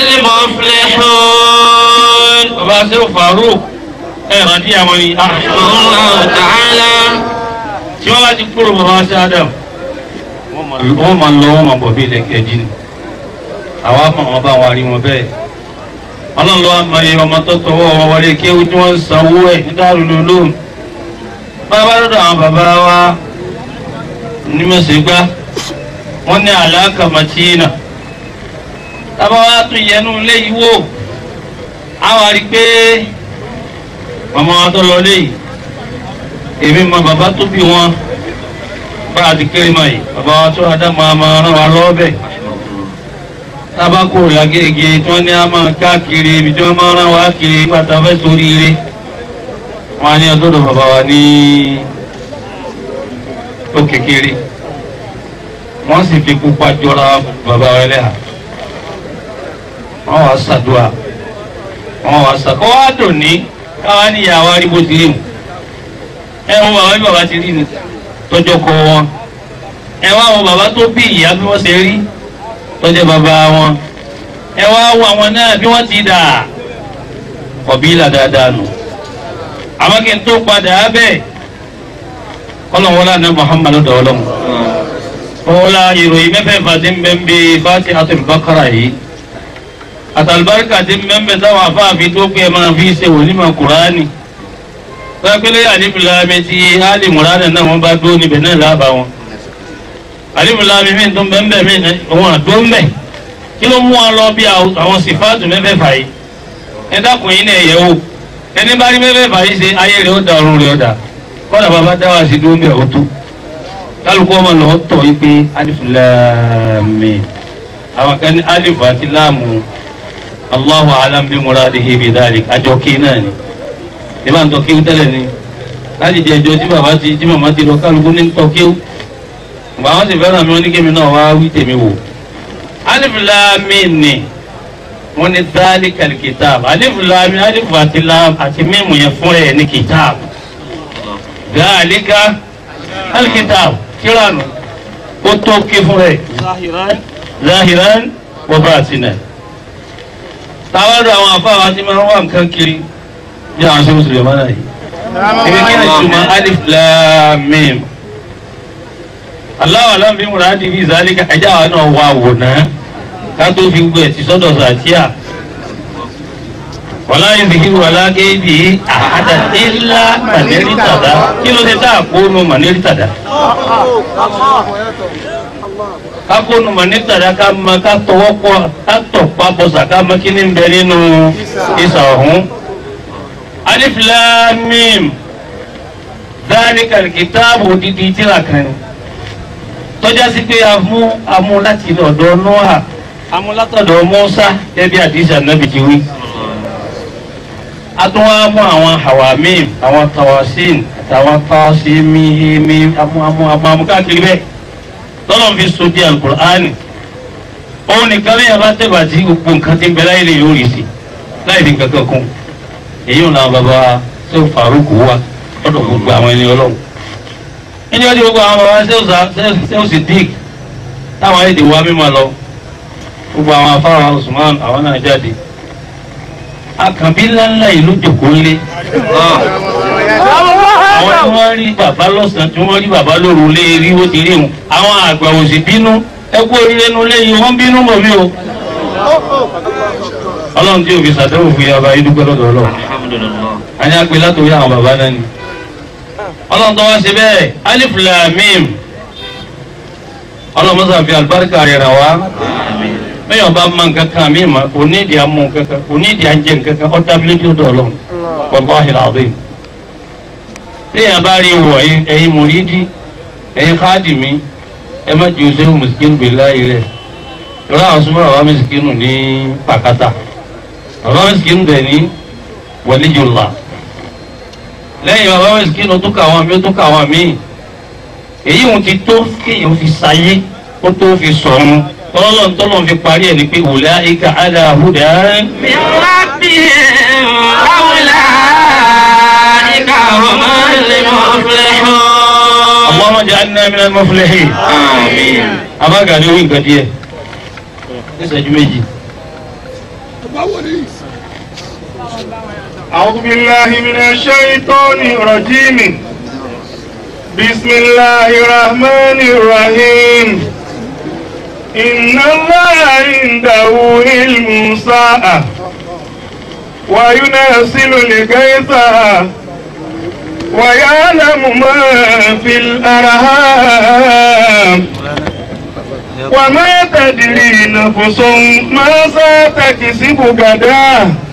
E: المفلحون
G: bàbá sẹ́wọ̀n Farouk ẹ̀ rántí àwọn ni
E: الله تعالى
G: tí wọ́n bá ti kúrò bàbá sí Adam wọ́n máa lọ wọ́n máa bọ̀ bí ilẹ̀ kẹjì ni àwa mọ̀ wọn bá wọn rí wọn bẹ́ẹ̀ ọlọ́run ló wá mọ iye ọmọ tó tọwọ́ wọn wọlé kí ewu tí wọ́n ń sanwó ẹ̀ ní dárúlú lóhùn bàbá lọ́dọ̀ àwọn bàbá wa ní mẹ́sẹ̀gbá wọ́n ní àlàkà màtínà tábà wá tún yẹnu ilé yìí wò á wá rí i pé màmá wa tó lọ léyìí èmi mọ bàbá tó bí wọn bá a ti kéré mọ yìí bàbá wa tó adá máa máa rán wa lọ́ọ́bẹ̀ tábàkù làgége tí wọ́n ní a máa káàkiri ibi tí wọ́n máa rán wa kiri pátá fẹ́ sórí ire wọn á ní ọdọ́dọ̀ bàbá wa ní ó kékeré wọ́n sì fi pupa jọra bàbá wa ẹlẹ́hà wọ́n wá ṣàdúrà wọ́n wá ṣàkọ́ wá dùn ní káwá ní ìyàwó arígbó ti rí mu ẹ wo bàbá bí bàbá ti rí ni tọjọ kọ wọn ẹ wá wo bàbá tó bí ìyá bí wọ́n ṣe rí tọjọ bàbá wọn ẹ wá wo àwọn náà bí wọ́n ti dà kọbílà dáadáa nù àwọn kí n tó padà bẹ́ẹ̀ kọlọ̀wọ́lá ní Muhammadu dọ̀ọ́lọ́mù kọ́lá ìròyìn mẹ́fẹ̀ẹ́fà ti ń bẹ́ ń bí Fatihatul Baqara yìí àtàlùbáríkà ti ń bẹ́ ń bẹ́ táwọn afáàfin tó pé ẹ máa fi ṣe wòlímọ̀ Kùránì pẹ́pẹ́lẹ́ àlìmùlámi tí alìmùránà náà wọ́n bá dúró níbẹ̀ náà lába wọn àlìmùlámi mi tó ń bẹ́ ń bẹ́ mi òun àdó ń bẹ̀ kí ló mú wọn lọ bí àwọn sífáàtù mẹ́fẹ̀ẹ̀fà yìí ẹ dákun yín náà yẹ̀ wò ẹni bá rí mẹ́fẹ̀ẹ̀fà yìí ṣe ayé rẹ̀ ó da ọ̀run rẹ̀ ó da kọ́dà bàbá dáwà sí dúró ń bẹ̀ ó tó kálukú ọmọ lọ tọ̀ yí pé alìfúlámi àwọn kan ní alìfù àti láàmù Allahu alam bí muradihi bi dhalik àjọ kí náà ni ìbá ń tọ́ kéwú tẹ́lẹ̀ ni láti di ẹjọ́ tí bàbá ti tí màmá ti lọ kálukú ní tọ́ kéwú ìgbà wọn sì fẹ́ràn mi wọn ní kémi náà wá wí tèmi wò. alif lam mim ni wọn ní dhalika kitab alif lam mim alif àti lam àti mímu yẹn fún ẹ ní kitab dhalika kitab kíláànù ó tó ké fún rẹ̀ zahiran wa batinan táwọn ọ̀dọ̀ àwọn afáwa ti máa ń wá nǹkan kiri bí àwọn ṣe ń sùlẹ̀ mọ́nà yìí ibi kí ni túmọ̀ alif lam mim aláwọ̀ aláǹbí múra di bí zálíkà ẹjá wa náà wà wò náà ká tó fi gbé ẹtì sọ́dọ̀ sàtíà wàlá ìzìkìrì wàlá kéèbì àhádà ńlá mànẹ́rì tàdá kí ló dé tá a kó nu mànẹ́rì tàdá ká kó nu mànẹ́rì tàdá ká ma ká tọwọ́ pọ̀ ká tọ̀ pa bọ̀sà ká ma kí ni ń bẹ nínú ìsà ọ̀hún alif lam mim dhalika alkitabu dídí tíra kan ni tọ́já sí pé amú amú láti ilé ọ̀dọ̀ noah amú látọ̀dọ̀ musa ẹbí àdìsí ànábì ti wí. a tún wá mú àwọn hawamim àwọn tawasin àtàwọn tawasimi amú amú amú amú káàkiri bẹ́ẹ̀ tọ́lọ̀ fi so di alukur'ani òun nìkan lẹ́yìn bá tẹ̀bà tí gbogbo nǹkan ti ń bẹ láyé lè yóò rí sí láì fi kankan kún èyí ò náà bàbá tó faruku wa lọ́dọ̀ gbogbo àwọn ẹni ọlọ́run ẹni wọ́n ti gbogbo àwọn bàbá sẹ́wọ̀sì dík táwọn èdè wa mímọ́ lọ gbogbo àwọn afárá Usman àwọn náà jáde akànbí ńláńlá ìlú jòkó ńlé àwọn tí wọ́n rí bàbá lọ́sàn-án tí wọ́n rí bàbá lóru lé rí ó ti rí wọn àwọn àgbà òsì bínú ẹkú oríire nu léyìn wọ́n bínú mọ̀ mí o ọlọ́run tí òbí sàdéhùn fún yàrá yìí dúpẹ́ lọ́dọ̀ ọlọ́run àní àpè látòrí àwọn bàbá náà ni ọlọ́run tó wá sí bẹ́ẹ̀ alif lam mim ọlọ́run mọ́sá fi àlùbáríkà rẹ̀ rà wá bẹ́ẹ̀ ọba máa nǹkan kan mí ma onídìí amú nǹkan kan onídìí ajé nǹkan kan ọ̀dà bílédìí ọ̀dọ̀ ọlọ́run wallahi alazim téèyàn bá rí wọ̀ ẹ̀yin mùrídìí ẹ̀yin khadimi ẹ má ju sẹ́wọ̀n mùsùlùmí bèlá yìí rẹ̀ lọ́la àwọn súnmọ́ àwọn mùsùlùmí ní pàkátà àwọn mùsùlùmí dẹ̀ ní waliyullah lẹ́yìn bàbá mẹ́sìkínú tó kà wọ́n mi ó tó kà wọ́n mi èyí wọn ti tó kéèyàn fi sáyé ó tó fi sọ̀run tọ́lọ́n tọ́lọ́n fi parí ẹ̀ ní pé ulaika ala hudan.
E: min rabbihim ulaika humul muflihun.
G: Allahumma ja'alna minal muflihin.
E: àmín.
G: abága ni orí nǹkan díẹ̀ ní ìṣẹ́jú méjì.
A: أعوذ بالله من الشيطان الرجيم بسم الله الرحمن الرحيم إن الله عنده علم الساعة وينزل الغيث ويعلم ما في الأرحام وما تدري نفس ماذا تكسب غدا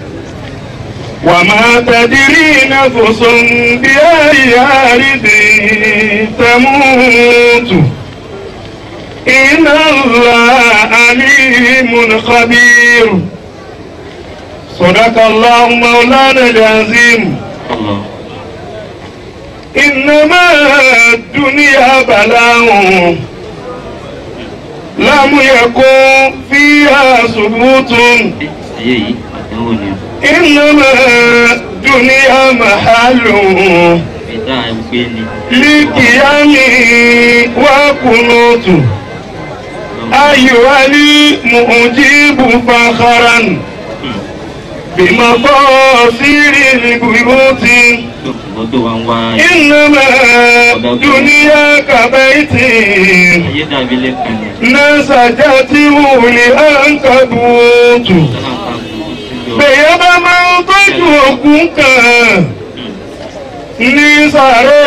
A: وما تدري نفس بأي أرض تموت إن الله عليم خبير صدق الله مولانا العظيم إنما الدنيا بلاء لم يكن فيها ثبوت
E: ayé yìí àdánwò ni
A: إنما الدنيا محل
E: ìdá ẹgbẹ́ ni
A: للقيام وقنوت أيها المؤجيب فخرا بمقاصير البيوت
E: wọ́n tó wá ń wá
A: إنما الدنيا كبيت
E: ayé dàbí lẹ́kùn ni
A: نسجته لأنكبوت
E: sọ́nà kan kò sí yọ
A: bèèyàn bá máa ń tọ́jú ògùn kan ní sàré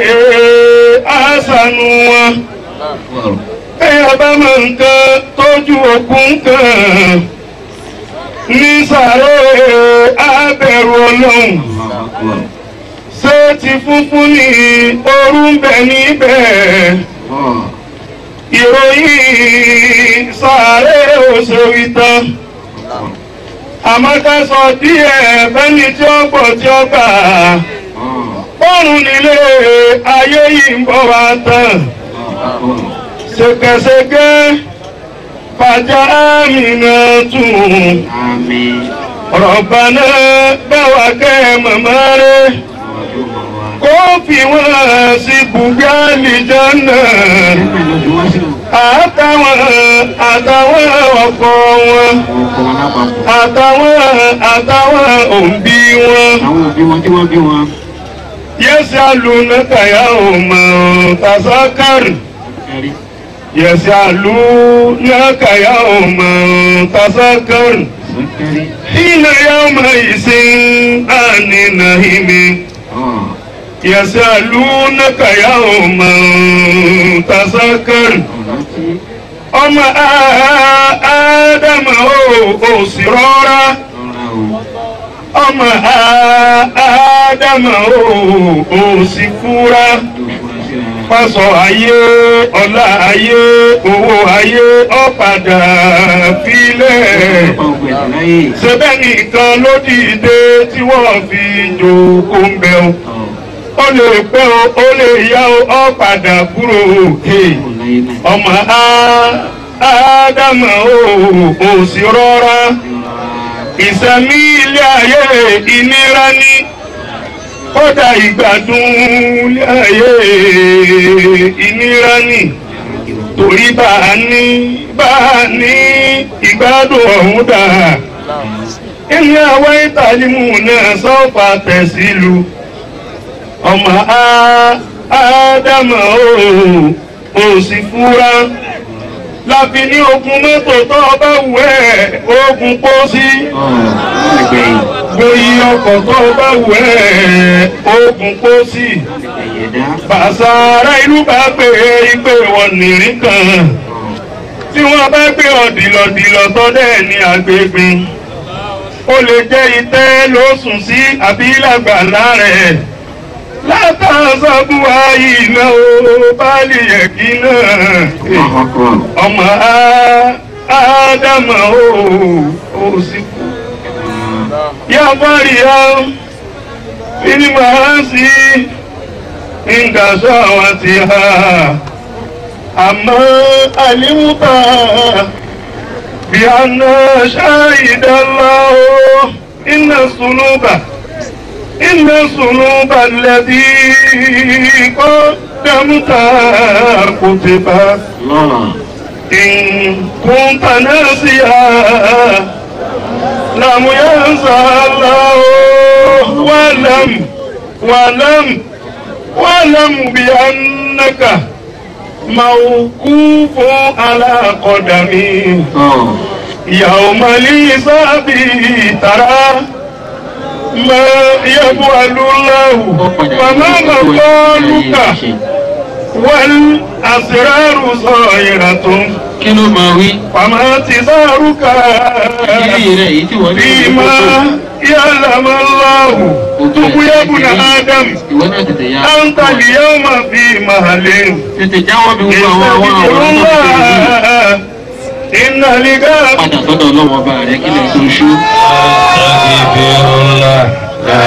A: àṣànù wọn
E: wọ́ọ̀rọ̀
A: bèèyàn bá máa ń kan tọ́jú ògùn kan ní sàré àbẹ̀rù ọlọ́run
E: wọ́ọ̀rọ̀
A: ṣé ti funfun ní ooru ń bẹ níbẹ̀
E: wọ́ọ̀rọ̀
A: ìròyìn sàré òṣèlú tán àmọ́ ká sọ díẹ̀ fẹ́ni tí ó gbọ́ tí ó gbà bọ́ọ̀rùn nílé ayé yìí ń bọ̀ wá tán ṣèkẹṣẹkẹ fàjà àmìnà tún
E: àmín
A: rọ̀bànà báwa kẹ́ màmá rẹ̀ kó fi wọ́n sí bùgálì jọ́nà
C: àtàwọn àtàwọn ọkọ wọn
H: ọkọ̀ wọn lápapọ̀
C: àtàwọn àtàwọn òbí wọn.
H: àwọn òbí wọn tí wọ́n bí wọn
C: يسألونك يوم تذكر
H: ẹ̀rí
C: يسألونك يوم تذكر
H: sọ́kẹ́rí
C: حين يومئذ عن النعيم
H: ọ̀
C: يسألونك يوم تذكر
H: ọ̀nà tí
C: ọmọ ádámà ó sì rọra
H: ọ̀rọ̀ o
C: ọmọ ádámà ó sì kúra
H: yóò fura sí ara
C: pásọ ayé ọlá ayé owó ayé ọ̀padà filẹ̀.
H: ọ̀pọ̀ ògbẹ̀ tó láyé
C: ṣẹbẹ́ nìkan ló dìde tí wọ́n fi jòkó ń bẹ̀ o.
H: ọ̀
C: ó lè pẹ́ o ó lè yá o ọ̀padà kúrò òkè.
H: kò láyé náà
C: ọmọ á- ádámà ó ò sí rọra. ìsẹ̀mí ilé ayé ìnira ní kódà ìgbádùn ilé ayé ìnira ní torí bá a ní bá a ní ìgbádùn ọ̀hún dà ilé àwọn ìtàlímù náà sọ́ọ̀fà tẹ̀sílù ọmọ á- ádámà ó ò sì fúra láfi ní ogun mọ́tò tó bá wù ẹ́ ogun pósí
H: ọ̀ ẹgbẹ̀yìn
C: gboyí ọkọ̀ tó bá wù ẹ́ ogun pósí
H: ẹ̀yẹ̀dá
C: bàṣà ará ìlú bá pè é ìpè wọn nìrí kan tí wọ́n bá gbé ọ̀dìlọ̀dìlọ̀ tọ́dẹ̀ ní agbègbè ó lè jẹ́ itẹ́ ló sùn sí àbí lágbàlá rẹ̀ látàzọ́bù ayé náà ó bá lè yẹ kí náà
H: ọkọ̀
C: ọmọ á- ádámà ó ó sì kú. yá bọ́rìá fíní máa ń sí ìgbàsọ́ àwọn ti ha àmọ́ àlímúta bí a ná ṣáìdánlá ó iná sunúbà iná sunúbà lẹ́bí kọ́ dámúta kò ti bá.
H: lọ́rọ̀
C: إن كنت ناسيا لم ينسى الله ولم ولم ولم بأنك موقوف على قدمي
H: ọ̀
C: يوم الحساب ترى ما يفعل الله وما مقالك والأسرار ظاهرة
H: kí ló máa wí
C: فما تزارك
H: ìrírí rẹ̀ èyí tí wọ́n ní
C: فيما يعلم الله تب يا ابن آدم
H: ìwọ náà tètè yá
C: أنت اليوم في محل
H: tètè jáwọ́ bí gbogbo àwọn àwọn
C: استغفر
H: àwọn tó ti tẹ̀lé yìí
C: الله إن لقاء
H: padà sọ́dọ̀ ọlọ́wọ́ ọba rẹ̀ kí lè tó ṣú.
G: Astaghfirullah. La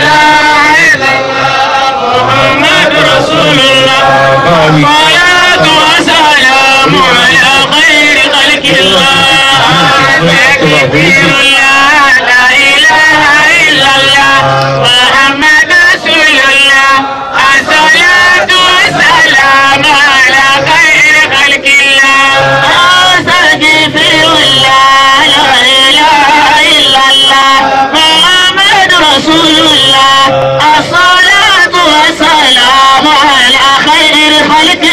I: محمد رسول الله
G: ilaha
I: صلاة وسلام على خير خلق الله تكبير الله لا إله إلا الله محمد رسول الله الصلاة والسلام على خير خلق الله أستغفر الله لا إله إلا الله محمد رسول الله الصلاة والسلام على خير خلق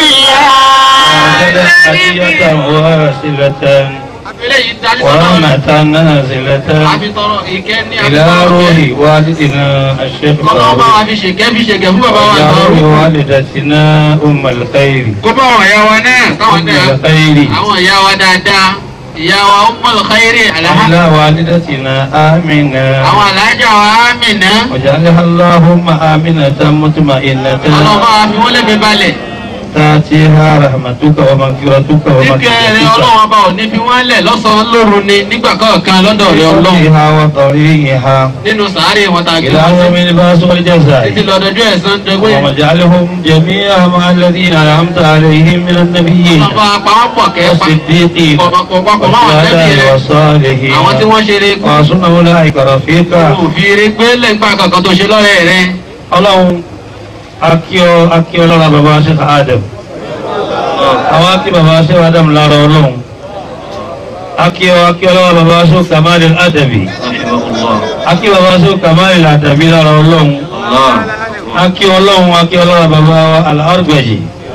G: Hadiyatan
I: الله
G: wasilatan
H: àfẹ́lẹ́ yìí darí
G: wa
H: sọ́dọ̀ rẹ̀
G: rahmatan nazilatan
H: àfi tọrọ ìkẹ́ ní
G: ila
H: àbíkọ́
G: ruhi walidina ash-shaykh
H: kọ́lọ́ bá wa
G: Ibrahim
H: fi ṣèkẹ́ fi ṣèkẹ́ fún bàbá wa
G: wa
H: àtàwọn.
G: ruhi walidatina ummul khairi
H: kó bá àwọn ìyá wa náà táwọn náà
G: ummul khairi
H: àwọn ìyá wa dáadáa ìyá wa Ummul Khairi alhamdu
G: ila walidatina amina
H: àwọn alájà wa Amina
G: واجعلها اللهم آمنة مطمئنة
H: ọlọ́ba wa fi wọ́n lẹ́gbẹ̀ẹ́ balẹ̀
G: تأتيها رحمتك ومغفرتك
H: nígbà rẹ
G: ومغفرتك
H: ọlọ́wọ́n bá ò ní fi wọ́n lẹ̀ lọ́sàn-án lóru ni nígbà kọ̀ọ̀kan lọ́dọ̀ rẹ ọlọ́run
G: فيها وطريقها
H: nínú sàárè wọn ta gbé
G: إلى
H: wọn
G: يوم
H: sí
G: البعث
H: títí
G: والجزاء
H: lọ́dọọdún ẹ̀san dọ́gbé
G: واجعلهم جميعا مع الذين أنعمت عليهم من النبيين
H: ọlọ́ba pàápọ̀ kẹ́
G: والصديقين
H: pọ̀pọ̀pọ̀ máwọn tẹ́bí
G: والشهداء
H: rẹ
G: والصالحين
H: àwọn tí wọ́n ṣe rẹ kú
G: وحسن أولئك رفيقا
H: òfin rẹ gbé lẹ́gbàá kankan tó ṣe lọ́rẹ́ rẹ
G: اللهم akíọ́ akíọ́ lọ́la bàbá Sheikh Adam àwa kí baba ṣe wà dàm lára ọlọ́run akíọ akíọ lọ́wọ́ baba ṣe kàmáàlì àdàbí akí baba ṣe kàmáàlì àdàbí lára ọlọ́run akí ọlọ́run akí ọlọ́wọ́ baba alárùgbẹ̀jì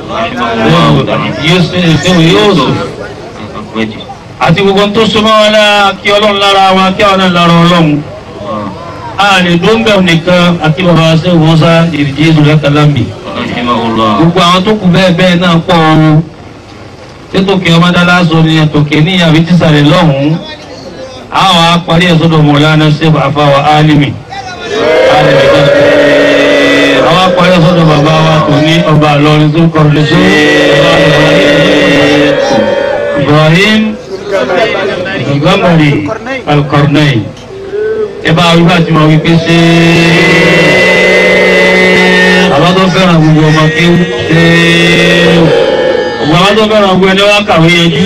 G: Yusuf àti gbogbo tó súnmọ́ wọn lára akí ọlọ́run lára wọn akí àwọn náà lára ọlọ́run ààrẹ dóńgbẹ̀ nìkan àti baba ṣe wọ́n sá ìrìjì ìṣúlẹ̀ kalambi gbogbo àwọn tó kù bẹ́ẹ̀ bẹ́ẹ̀ náà pọ̀ ooru tètòkè ọmọdálá sọ ni ẹtòkè ní àbí tísàlẹ̀ lọ́hùn-ún àwọn apárí ẹ̀sọ́dọ̀ mọ̀lánà sèbà àfàwọ̀ álìmì àwọn apárí ẹ̀sọ́dọ̀ bàbá wa tó ní ọba àlọ́rin tó kọ̀ lẹ́sọ́ Ibrahim Gambari Al-Qarnayn ẹ bá wíwá tí wọ́n wí pé ṣe àwọn tó fẹ́ràn gbogbo ọmọ kí ó ṣe àwọn tó fẹ́ràn gbogbo ẹni wá kàwé yanjú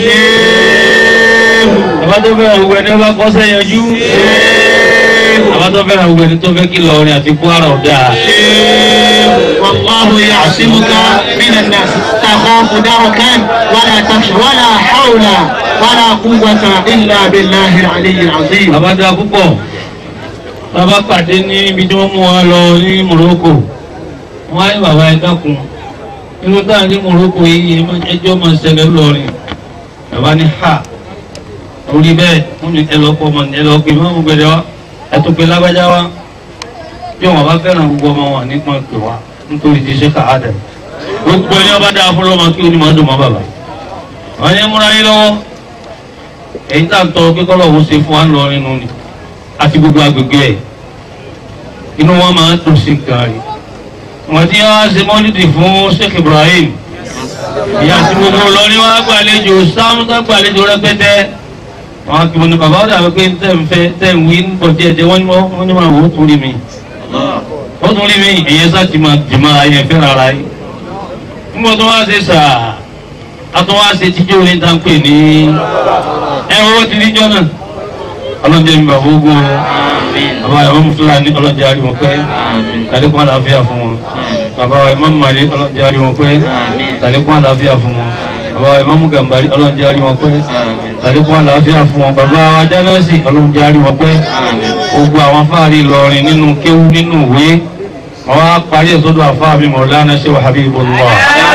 G: àwọn tó fẹ́ràn gbogbo ẹni wá kọ́sẹ́ yanjú àwọn tó fẹ́ràn gbogbo ẹni tó fẹ́ kí lọrin àti Kwara ọ̀dà.
H: والله يعصمك من الناس تخاف دركا ولا تخشى ولا حول ولا قوة إلا بالله العلي العظيم
G: àbádá púpọ̀ bàbá pàdé ní ibi tí wọ́n mú wa lọ ní Morocco wọ́n á ní bàbá ẹ dákun inú táà ní Morocco yìí ẹjọ́ máa ṣẹlẹ̀ lọ́rin bàbá ní ha orí bẹ́ẹ̀ wọ́n ní ẹlọ́pọ̀ ọmọ ní ẹlọ́pọ̀ ìmọ̀ ọmọ gbẹdẹ wa ẹtù pé lágbájá wa bí wọn bá fẹ́ràn gbogbo ọmọ wọn nípa pè wá nítorí ti ṣe káàdà gbogbo ẹni ọba dáa fún ọmọ kí onímọ̀ ọdún mọ́ bàbá wọn ní múra yín lọ́wọ́ èyí tá à ń tọrọ pé kọ́lọ̀ òun ṣe fún wa ń lọ nínú ni àti gbogbo agbègbè ẹ̀ inú wọn máa ń dùn sí nǹkan rẹ̀ wọ́n ti wá ṣe mọ́lídì fún Sheikh Ibrahim ìyá àti gbogbo Ìlọrin wọn gbàlejò sáwọn tó gbàlejò rẹpẹtẹ wọn kì í ní bàbá ọ̀dà wípé tẹ̀ ń fẹ́ tẹ̀ ń wí ń bọ̀ díẹ̀ díẹ̀ wọ́n ní wọ́n ní máa wò ó tún rí mi ó tún rí mi ìyẹn sá ti máa jìmọ̀ ayẹ fẹ́ rárá yìí nígbà tó wá ṣe sàá a tó wá ṣe tíjọ́ ní dáńpé ní ẹ̀rọ ti níjọ́ náà ọlọ́njẹ́ mi bàbá ogun o bàbá ìmọ̀ fúlàní ọlọ́njẹ́ àríwọ̀n pẹ́ tàlékún àlàáfíà fún wọn bàbá ìmọ̀ màlẹ́ ọlọ́njẹ́ àríwọ̀n pẹ́ tàlékún àlàáfíà fún wọn bàbá ìmọ̀ gàmbàrí ọlọ́njẹ́ àríwọ̀n pẹ́ tàlékún àlàáfíà fún wọn bàbá ajánásì ọlọ́njẹ́ àríwọ̀n pẹ́ gbogbo àwọn fáàrí Ìlọrin nínú kéwú nínú ìwé wọn á parí ẹ̀sọ́dọ̀ àfáà mi Maulana Sheikh Habibullah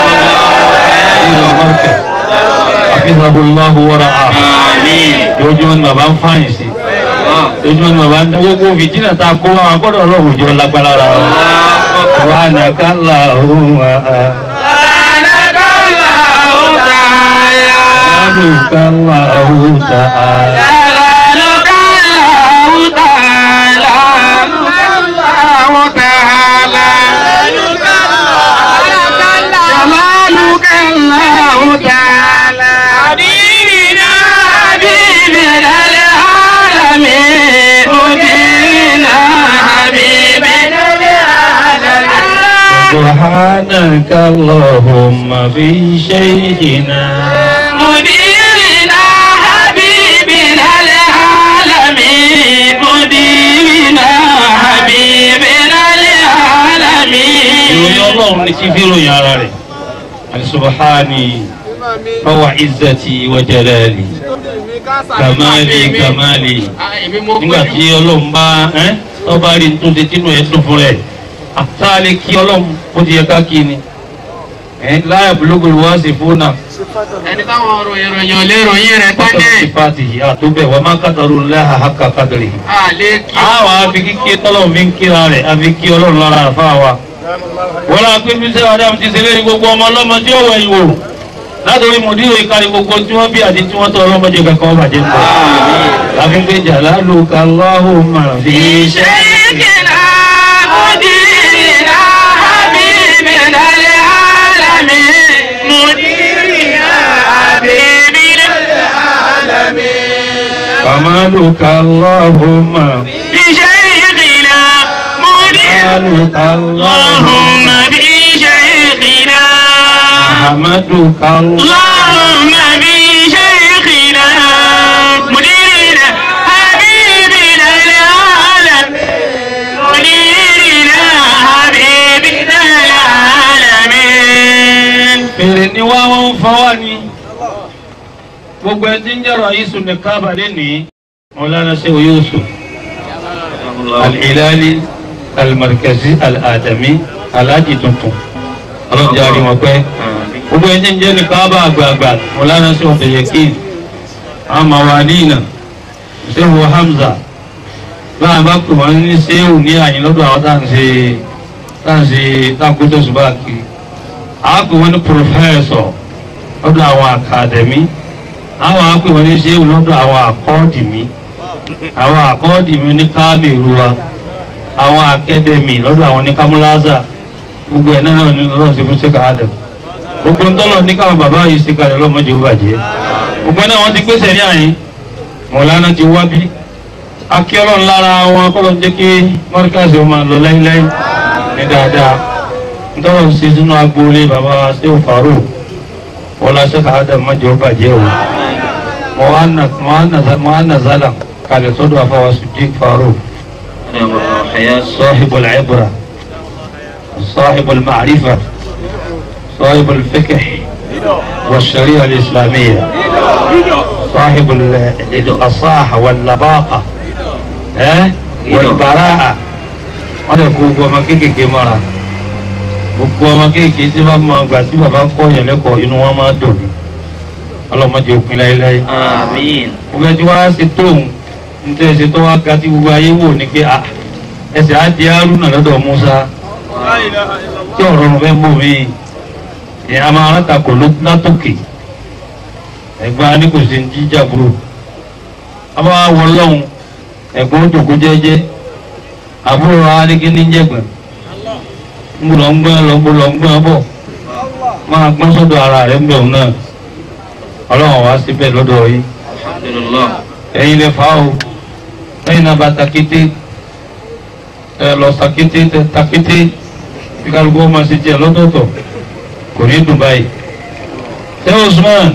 G: Hafizahullahu wa ra'ah lójúmọ́ ni bàbá ń fáyìn sí lójúmọ́ ni bàbá ń dá gbogbo fìtínà tá a kó wọn agbọ́dọ̀ ọlọ́run jọ lágbára ra wọn. wà á nà ká là ó wà á. Lálù ká là ó tà á. سبحانك اللهم في شيخنا
I: مديرنا حبيبنا العالمين مديرنا حبيبنا العالمين
G: ìròyìn ọlọ́run ní sí fíròyìn ara rẹ̀ àti subhani wa izzati wa jalali kamali kamali nígbà tí ọlọ́run bá ẹ́ ọba rí tó ṣe tínú ẹ̀ dùn fún rẹ̀ àtàlẹ́ kí ọlọ́run ó ti yẹ ká kí ni ẹ̀ láyà bulugul wasifuna
H: ẹni táwọn ọ̀rọ̀ ìròyìn ò lè ròyìn rẹ̀
G: pátá
H: tẹ́lẹ̀
G: sípàtì àtúbẹ̀ wà má kàtàrú láha haqqa qadrihi.
H: àlè kí
G: àwọn afi kíkí tọ́lọ́run fi ń kíra rẹ̀ àfi kí ọlọ́run lára àfa wa. wọ́n lọ pé bí sẹ́wọ̀n dáhùn ti ṣeré ní gbogbo ọmọ ọlọ́mọ tí ó wẹ̀ ìwò látòrí mòdìrò ìkàrí gbogbo tí wọ́n bí àti tí wọ́n tọ́ ọlọ́mọdé kankan wọ́n bàjẹ́ pọ̀. láfi pé jalaluka Allahumma fi
I: شيخنا مديرنا حبيبنا العالمين مديرنا حبيبنا
G: kamaluka Allahumma
I: بشيخنا مديرنا
G: kamaluka
I: اللهم
G: Allahumma
I: بشيخنا
G: ahmaduka
I: اللهم بشيخنا مديرنا حبيبنا العالم مديرنا حبيبنا العالمين
G: fèrè ni wá wọ́n ń fọwọ́ ni gbogbo ẹni tí ń jẹ́rọ yíṣu ní kábàlì ní Mawlana Sheikh Yusuf al-Hilali al-Markazi al-Adami alájì tuntun ọlọ́jà rí wọn pẹ́ gbogbo ẹni tí ń jẹ́ ní kábà àgbààgbà Mawlana Sheikh Abdul-Yakin amawadina Sheikh Hamza báyìí bá pè wọ́n ní sẹ́wù ní àyìn lọ́dọ̀ àwọn tá à ń ṣe tá à ń ṣe tá à ń kó tẹ̀sùbá kiri àwọn pè wọ́n ní pòfẹ́sọ̀ lọ́dọ̀ àwọn àkàdẹ̀mí àwọn àpè wọ́n ní sẹ́wù lọ́dọ̀ àwọn àkọ́ọ̀dìmí àwọn àkọ́ọ̀dìmí ní káàmìrú wa àwọn akẹ́dẹ̀mí lọ́dọ̀ àwọn ní kámúláza gbogbo ẹ̀ náà ní lọ́dọ̀ sí fún sẹ́kà ádàm gbogbo ńtọ́lọ̀ ní káwọn bàbá yìí sí kalẹ̀ lọ́mọdé ó bàjẹ́ gbogbo náà wọ́n ti gbèsè ní àyín mọ̀lánà ti wá bí akíọ́lọ́ lára wọn kọ́ ló ń jẹ́ kí mọ́ríkàsì ó máa lọ láíláí ní dáadáa ntọ́lọ̀ ń ṣe sínú agboolé bàbá wa sẹ́wọ̀n fàárò wọ́n lásẹ̀ ká ádàm mọ́jọ́ ó bàjẹ́ o mọ́ á nà zálà kalẹ̀ sọ́dọ̀ àfọwọ́ sùdík fàárò صاحب العبرة صاحب المعرفة صاحب الفقه والشريعة الإسلامية صاحب الأصاحة واللباقة ها والبراءة wọ́n lè kó gbogbo ọmọ kéékèèké mọ́ra gbogbo ọmọ kéékèèké tí wọ́n máa gbà tí bàbá kọ́ yẹn lẹ́kọ̀ọ́ inú wọn máa dùn ní ọlọ́mọdé òpin láéláé.
E: Àmín.
G: gbogbo ẹtí wá ṣe tóun nítorí ẹsẹ̀ tó wá ga tí gbogbo ayé wò ní pé a ẹsẹ̀ á di Haruna lọ́dọ̀ Musa tí ọ̀rọ̀ ọ̀run fẹ́ mú mi ìyẹn a máa rántàkò látòkè ẹ̀gbọ́n ní kò sí ní jíjà burú a máa wọ lọ́hùn ẹ̀gbọ́n ó jòkó jẹ́jẹ́ àbúrò arígí ní jẹ̀gbọ́n ń lọ ń gbọ́n lọ ń lọ ń gbọ́n bọ̀ máa gbọ́n sọ́dọ̀ ara rẹ̀ ń bẹ̀ òun náà ọlọ́run wá síbẹ̀ lọ́dọ̀ yìí
E: Alhamdulillah.
G: ẹ̀yin lè fa o ẹ̀yin náà bá takété ẹ lọ takété tẹ takété bí kálukú ọmọ ṣe jẹ lọ́tọ̀ọ̀tọ̀ kò ní dùn báyìí. ṣé Usman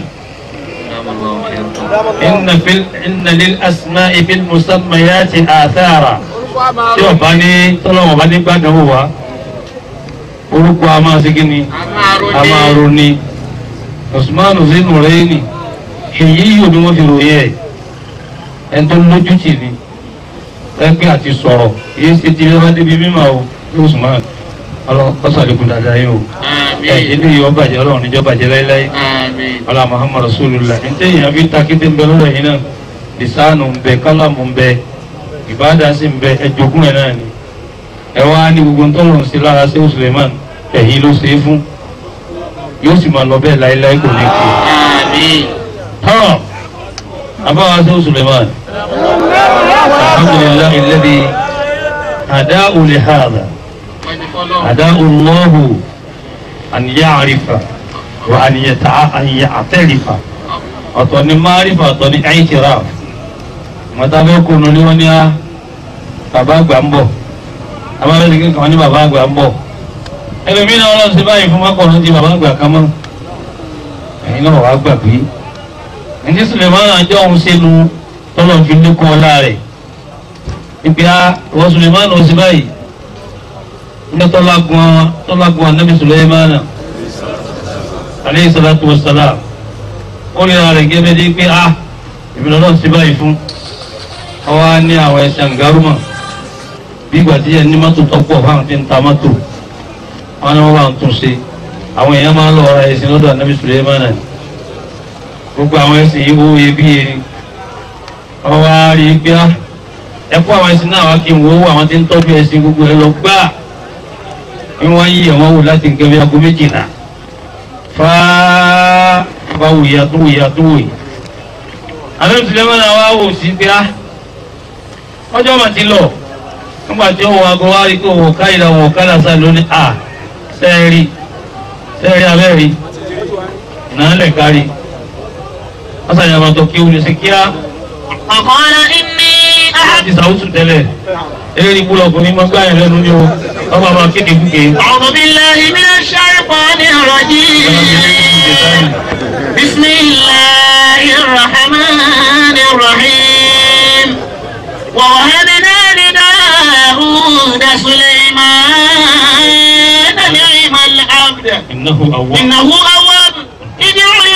G: inna fil inna lil asma'i fil musammayati athara tí ọba ní tọ́lọ́wọ̀n bá ní gbàdánwò wá orúkọ a máa ṣe kí ni a máa ronú Usman zinu rẹ̀ ni èyí yóò ní wọ́n fi ròyìn ẹ̀ ẹni tó lójú tì ní ẹgbẹ́ àti sọ̀rọ̀ èyí ṣe ti lọ́wọ́ débi mímọ́ o Usman ọlọ́kọ́sàlẹ́kùn dáadáa yìí o ẹ̀ ilé yìí ọba jẹ́ ọlọ́run níjọ́ bàjẹ́ láéláé
E: Àmín.
G: ọlá Muhammad Rasulullah ní tẹ́yìn àfi takété ń bẹ lọ́dọ̀ yìí náà lisanu ń bẹ kálámù ń bẹ ìbáàdà sì ń bẹ ẹjọgún ẹ̀ náà ni ẹ wá ní gbogbo ń tọ́lọ̀ sí lára sí Suleiman ẹ̀yìn ló ṣe é fún yóò sì máa lọ bẹ́ẹ̀ láéláé kò ní kú
E: Àmín.
G: tán abáwá sí Suleiman alhamdulillahi alladhi hada'u li hadha hada'u Allahu an ya'rifa wa an yata'a an ya'tarifa ọ̀tọ̀ ni márífà ọ̀tọ̀ ni i'tiraf mọ̀tàbẹ́ kùnú ni wọ́n ní á bàbá àgbà ń bọ̀ abáwẹ́sì kankan ní bàbá àgbà ń bọ̀ ẹlòmínà ọlọ́run ti báyìí fún mọ́kànlá ti bàbá àgbà kan mọ́ ẹ̀yin náà wàá gbà pé ẹni Sulemana àjọ òun sínú tọ́lọ̀ fi lékún ọlá rẹ̀ ibi a wọ́n Sulemana ó sì báyìí ní tọ́lágun tọ́lágun anabi Sulemana aleyhi salatu wa salam ó rí ara rẹ̀ gẹ́gẹ́ bí pé a ìbílẹ̀ náà sí báyìí fún àwa ní àwọn ẹ̀sẹ̀ àǹgárùmọ̀ bí ìgbà tí ẹni mọ́tò tọ́pọ̀ fáwọn tí ń ta mọ́tò wọn ni wọ́n bá ń tún ṣe àwọn èèyàn máa ń lọ ra ẹ̀sìn lọ́dọ̀ anabi Sulemana ni gbogbo àwọn ẹ̀sìn yìí wó iyebíye ni wọ́n wá rí i pé á ẹ kó àwọn ẹ̀sìn náà wá kí n wo àwọn tí ń tọ́jú ẹ̀sìn gbogbo ẹ lọ gbá bí wọ́n yí ẹ̀wọ̀n wò láti nǹkan bí aago méjìlá fáá bá wòye tó wòye tó wòye. àbẹ̀rẹ̀ Sulemana wá wò sí pé á ọjọ́ mà ti lọ nígbà tí ó wọ aago wá rí kó wò káyìlá wò kálá sá lónìí à sẹ́ẹ̀rì sẹ́ẹ̀rì abẹ́rì náà lẹ̀ kárí asan yaba tó kí wuli sí kíá
I: وقال إني أحب
G: ti sàwùsù tẹ́lẹ̀ eré ibùdó ọkùnrin máa gbá yẹn lẹ́nu ní o wọ́n máa máa kéde kúke.
I: أعوذ بالله من الشيطان الرجيم بسم الله الرحمن الرحيم ووهبنا لداود سليمان نعم العبد
G: إنه أول
I: إنه أواب ادعوا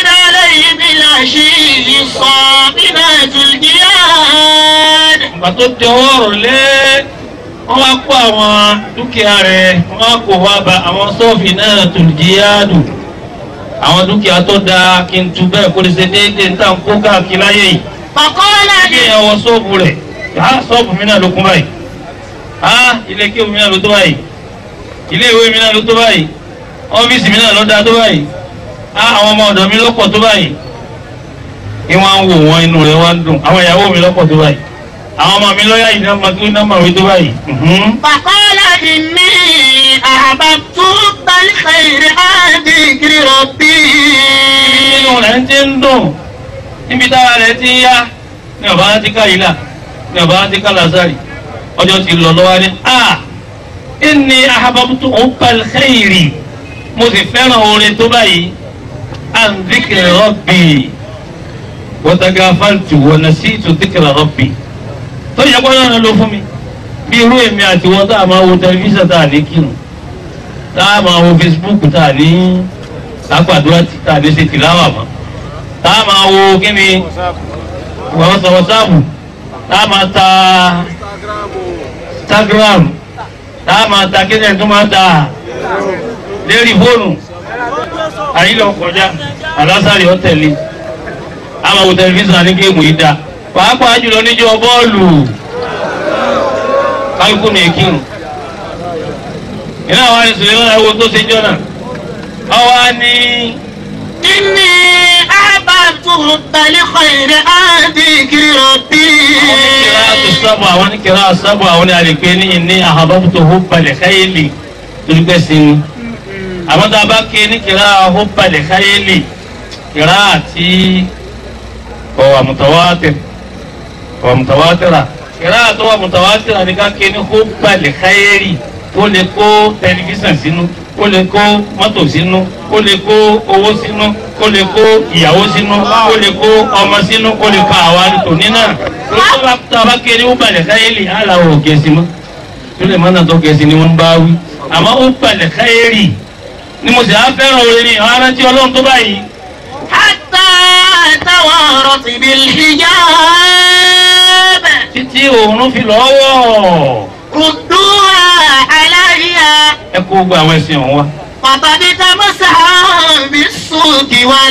I: والعشي الصافنات الجياد
G: ìgbà tó di ọwọ́ ọ̀rọ̀ lé wọ́n wá kó àwọn dúkìá rẹ̀ wọ́n wá kó wá ba àwọn sọ́ọ̀fì náà tó jíyáàdù àwọn dúkìá tó dáa kí n tu bẹ́ẹ̀ kó lè ṣe déédéé ní tàn kó káàkiri láyé yìí
I: فقال
G: kí
I: لي
G: èèyàn wọ sọ́ọ̀bù rẹ̀ á sọ́ọ̀bù mi náà ló kún báyìí á ilé kéwù mi náà ló tó báyìí ilé ìwé mi náà ló tó báyìí ọ́fíìsì mi náà ló dáa tó báyìí á àwọn ọmọ ọ̀dọ̀ mi lọ́pọ̀ tó báyìí ìwọ̀n ń wò wọ́n inú rẹ̀ wá ń dùn àwọn ìyàwó mi lọ́pọ̀ tó báyìí àwọn ọmọ mi lọ́yà yìí náà máa tó náà máa wí tó báyìí. mhm.
I: فقال إني أحببت حب الخير عن ذكر ربي
G: nínú rẹ̀ ń ti ń dùn níbi táwa rẹ̀ ti ń yá ní ọ̀bá ti ká ìlà ní ọ̀bá ti ká lásàrì ọjọ́ ti lọ lọ́wọ́ ní a inni ahababutu hubbal khairi mo sì fẹ́ràn orin tó báyìí an dhikri rabbi wa tagafaltu wa nasitu dhikra rabbi tó yẹ kọ́nà náà ló fún mi bí irú èmi àti wọn tá a máa wo tẹlifíṣàn tá a ní kírun tá a máa wo Facebook tá a ní àgbàdúrà tí tá a ní ṣe tìláwà mọ́ tá a máa wo kí ni wọ́n sọ wọ́sáàbù tá a máa ta Instagram tá a máa ta kí ni ẹ̀ tó máa ta lérí fóònù àyílẹ̀ ọkọjá àlásàrì ọ̀tẹ̀lẹ̀ a máa wo tẹlifíṣàn ní géèmù yìí dá pàápàá jùlọ níjọ́ bọ́ọ̀lù kálukú ní ekírun iná àwọn àìsàn ìlú ẹwọ tó ṣe jọ náà ọwọ́ ní
I: إني أحببت حب الخير عن ذكر ربي
G: àwọn oníkìlá àti sábọ̀ àwọn oníkìlá sábọ̀ àwọn ní àlèpé ní ìní àhàbọ̀tò hóbalẹ̀ káyélì torí pẹ́ sí ni àwọn tá a bá ké ní kìlá hóbalẹ̀ káyélì kìlá àti ọ̀wà mùtàwátìrì ọ̀wà mùtàwátìrà kìlá àti ọ̀wà mùtàwátìrà ní ká ké ní hóbalẹ̀ káyélì ó lè kó tẹlifíṣàn sínú ó lè kó mọ́tò sínú ó lè kó owó sínú ó lè kó ìyàwó sínú ó lè kó ọmọ sínú ó lè kó àwa tòní náà tó bá tó a bá kéré ó balẹ̀ káyélì aláwọ̀ gẹ̀ẹ́sì mọ́ tó lè mọ́nà tó gẹ̀ẹ́sì ni wọ́n bá wí àmọ́ ó balẹ̀ káyélì ni mo sì á fẹ́ràn orin àwọn arántí ọlọ́run tó báyìí
I: حتى توارت بالحجاب
G: títí òórùn fi lọ́wọ́
I: ردوها علي
G: ẹ kó gbogbo àwọn ẹ̀sìn ọ̀hún wa.
I: فقد تمسح بالصوت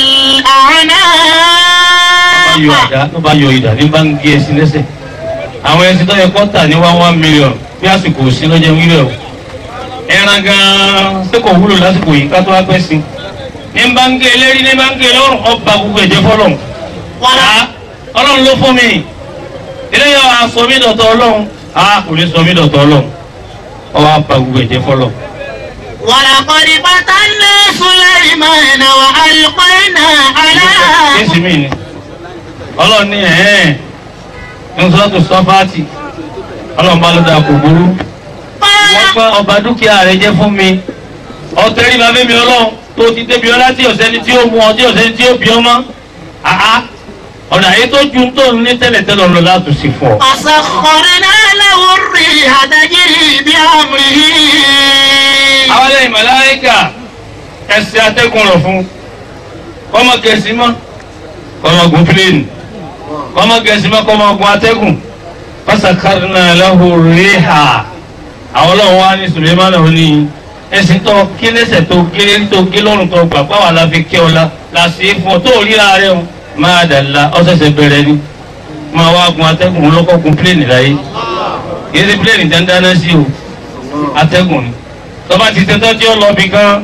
G: bá yọ
I: والأعناق
G: ìdá ló bá yọ ìdá ní bá ń gé ẹṣin lẹ́sẹ̀ àwọn ẹṣin tó yẹ kó tà ní one one million bí àsìkò sí lọ́jọ́ wíwẹ̀ o ẹran gan-an ṣé kò wúlò lásìkò yìí ká tó wá pẹ́ sí ní bá ń gé eléri ní bá ń gé lọ́rùn ọba gbogbo ẹ̀jẹ̀ fọlọ́run wàá ọlọ́run ló fún mi eléyà aṣọ mi dọ̀tọ̀ ọlọ́run a kò ní sọ mi dọ̀tọ̀ ọlọ́run ọwọ́ apá gbogbo ẹ̀jẹ̀ fọlọ́run.
I: ولقد فتنا سليمان وألقينا على
G: Jésù mi ni ọlọ́run ní ẹ̀ẹ́n ní sọ́tò sọ́fàtì ọlọ́run bá ló dáa kò burú wọ́n pa ọba dúkìá rẹ̀ jẹ́ fún mi ọ̀tẹ̀rí bàbá mi ọlọ́run tó ti débi ọlá tí ọ̀sẹ́ni tí ó mú ọ tí ọ̀sẹ́ni tí ó bí ọmọ àá ọ̀nà àyè tó ju tó ń ní tẹ́lẹ̀tẹ́lẹ̀ ọ̀nà láti sì fún ọ.
I: فسخرنا له الريح تجري بأمره
G: àwọn ẹlẹ́yìn màláíkà ẹsẹ̀ atẹ́gùn rọ̀ fún kọ́mọ gẹ̀ẹ́sì mọ́ kọ́mọ gun pílẹ̀nì kọ́mọ gẹ̀ẹ́sì mọ́ kọ́mọ gun atẹ́gùn fasakarna lahu riha àwọn ọlọ́run wa ní sulemana ò ní ẹsìn tó kí lẹ́sẹ̀ tó gé tó gé lọ́rùn tó gbà pàwọn aláfi kí ọ la la sí fún ọ tó ríra rẹ o máa dàla ọ̀sẹ̀sẹ̀ bẹ̀rẹ̀ ni máa wá gun atẹ́gùn lọ́kọ́ gun pílẹ̀nì láyé kì í ṣe pílẹ̀nì dandan náà sí o atẹ́gùn ni tọ́ba ti tẹ́tọ́ tí ó lọ bí gan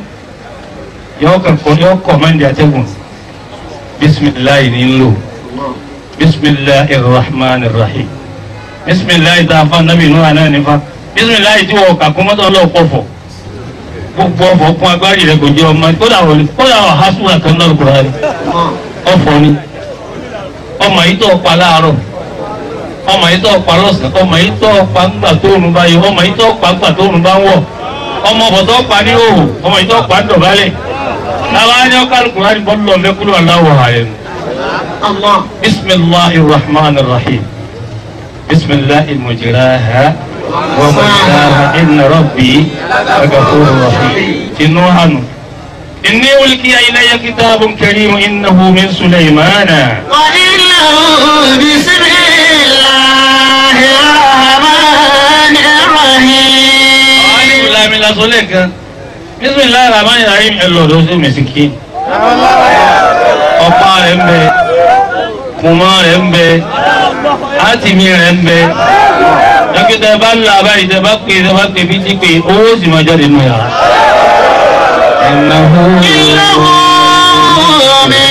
G: yọ kọ̀ yọ kọ̀ máa ń di atẹ́gùn bisimilayi ni n lò bisimilayi rahman rahim bisimilayi tá a fa nabi inú àná nífa bisimilayi tí wọ́n kà kó mọ́tò ọlọ́ọ̀ pọ̀fọ̀ gbogbo ọ̀fọ̀ kún agbárí rẹ̀ kò jẹ́ ọmọ kódà wọlé kódà wà hásùwà kan náà kúrò rẹ̀ ọ̀fọ̀ ni ọmọ yìí tó pa láàárọ̀ ọmọ yìí tó pa lọ́sàn-án ọmọ yìí tó pa ńgbà tóorùn bá yọ ọmọ yìí tó pa ńgbà tóorùn bá ń wọ̀ ọmọ ọ̀bọ̀ tó pa ní òhù ọmọ yìí tó pa ń dọ̀bálẹ̀ láwa ní ọkọ alukura ní bọ́ọ̀lù ọ̀mẹ́kúrú aláwọ̀ ààrẹ nù.
I: الله
G: bisimilahi rahman rahim bisimilahi mujiraha wa mujiraha inna rabbi agafuru rahim tinú hanu inni ulqiya ilayya kitabun karim innahu min sulaymana.
I: وإنه بسم الله الرحمن الرحيم
G: alif lam la sọ lẹ́ẹ̀kan bisimilahi rahman rahim ẹ lọ lọ sí mẹsìkì ọ̀pá rẹ̀ ń bẹ kùmọ̀ rẹ̀ ń bẹ átìmí rẹ̀ ń bẹ dókítà bá ń la báyìí tẹ bá pè tẹ bá pè bí ti pè owó sì máa jáde nù yàrá. ẹ̀nàhó
I: إنه من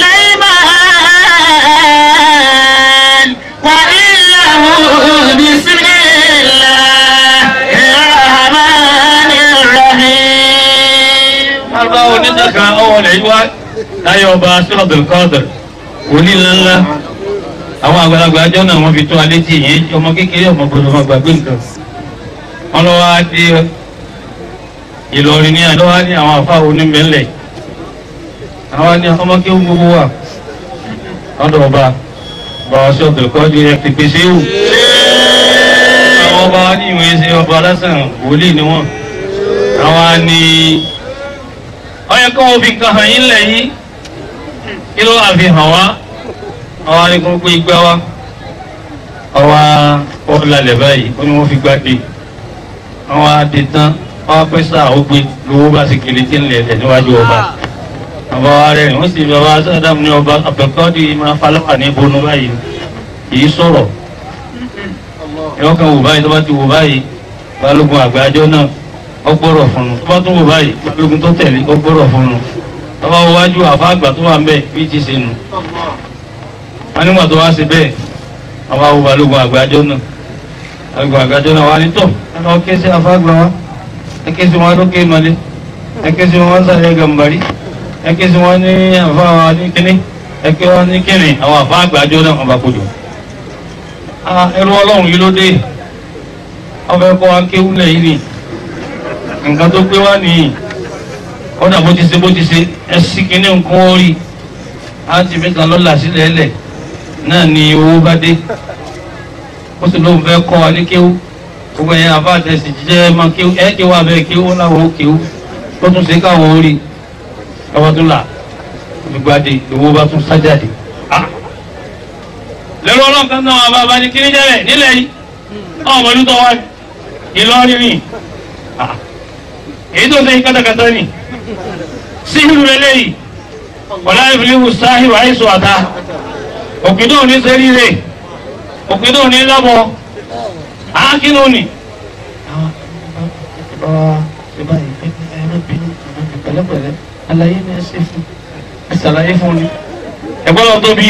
I: سليمان وإنه بسم الله الرحمن الرحيم
G: alba onídàkà ọwọ́ rẹ̀ wá láyé ọba sọ́ọ̀dù kọ́ọ̀dù wòlíì ńláńlá àwọn àgbàlagbà ajọ́ náà wọ́n fi tó alé tí yẹn ọmọ kékeré ọmọ gbọdọ̀ ọmọ gbàgbé nǹkan wọn lọ wá dé Ìlọrin ní àná wá ní àwọn àfa onímẹ̀lẹ̀ àwọn ní ọmọ kí ó gbogbo wà lọ́dọ̀ ọba bàbá sọ́ọ̀dù kọ́ọ̀dù ẹ̀ ti pèsè wù àwọn ọba wa ní ìwé ṣe ọba lásán wòlíì ni wọ́n àwọn ní ọyẹ kọ́ wọ́n fi nǹkan hàn yín lẹ̀ yìí kí ló wà fi hàn wá àwọn anìkan gbé igbá wa ọwọ́ ọ̀làlẹ̀ báyìí ó ní wọ́n fi gbá dé àwọn adé tán wọ́n pẹ́ sáà ó gbé lówó bá sì kiri tí ń lẹ̀ lẹ̀ níwájú ọba àbá wa rẹ̀ wọ́n sì bàbá sádàmù ní ọba àbẹ̀kọ́dì máa falọ́wà ní bonú báyìí kì í sọ̀rọ̀ ẹ̀wọ́n kan wò báyìí tó bá ti wò báyìí balógun àgbájọ náà ó gbọ́rọ̀ fún un tó bá tún wò báyìí balógun tó tẹ̀lé ó gbọ́rọ̀ fún un tó bá wọ wájú àfa àgbà tó wà ń bẹ̀ bí ti ṣe nù wọn nígbà tó wá sí bẹ́ẹ̀ wọn bá wo balógun àgbájọ náà balógun àgbájọ náà wà ní tọ̀ ẹ lọ ké sí àfa àgbà wa ẹ ké sí wọn lókè ìmọ̀lẹ́ ẹ ké sí wọn sàlẹ̀ gàmbàrí ẹ ké sí wọn ní àfa wa ní kíní ẹ ké wọn ní kíní àwọn àfa àgbájọ náà wọn bá kojú ẹrú ọlọ́run yìí ló dé ọbẹ̀ kọ́ wa kéwúlẹ̀ yìí ni nǹkan tó gbé wá nìyí kọ́dà bó ti ṣe bó ti ṣe ẹ sí kíní nǹkan ó rí á ti mí kan lọ́la sílẹ̀ ẹlẹ̀ náà ni owó bá dé ó sì lóun fẹ́ kọ́ wa ní kéwú gbogbo ẹ̀yìn àbá àtẹ̀sí jíjẹ́ máa kéwú ẹ̀ kéwú abẹ́ kéwú ó láwọn ó kéwú ó tún ṣe káwọn ó rí ọwọ́ tún là gbígbádé owó bá tún sájáde lẹ́rọ ọlọ́kan náà wà bàbá ní kíní jẹ́rẹ̀ nílẹ̀ yìí ọmọ ọdún tó wá ní Ìlọrin ní èyí tó ṣe kátàkátà ní síhìrù eléyìí wọlá ìfìlíwù sáhìrù àìsù àtà òkìdó ní sẹ́ríre òkìdó ní lábọ̀ ákínú ni. pẹ̀lẹ́pẹ̀lẹ́ àlàyé ni ẹ ṣe fún ẹ ṣàlàyé fún ni ẹgbọ́n lọ tóbi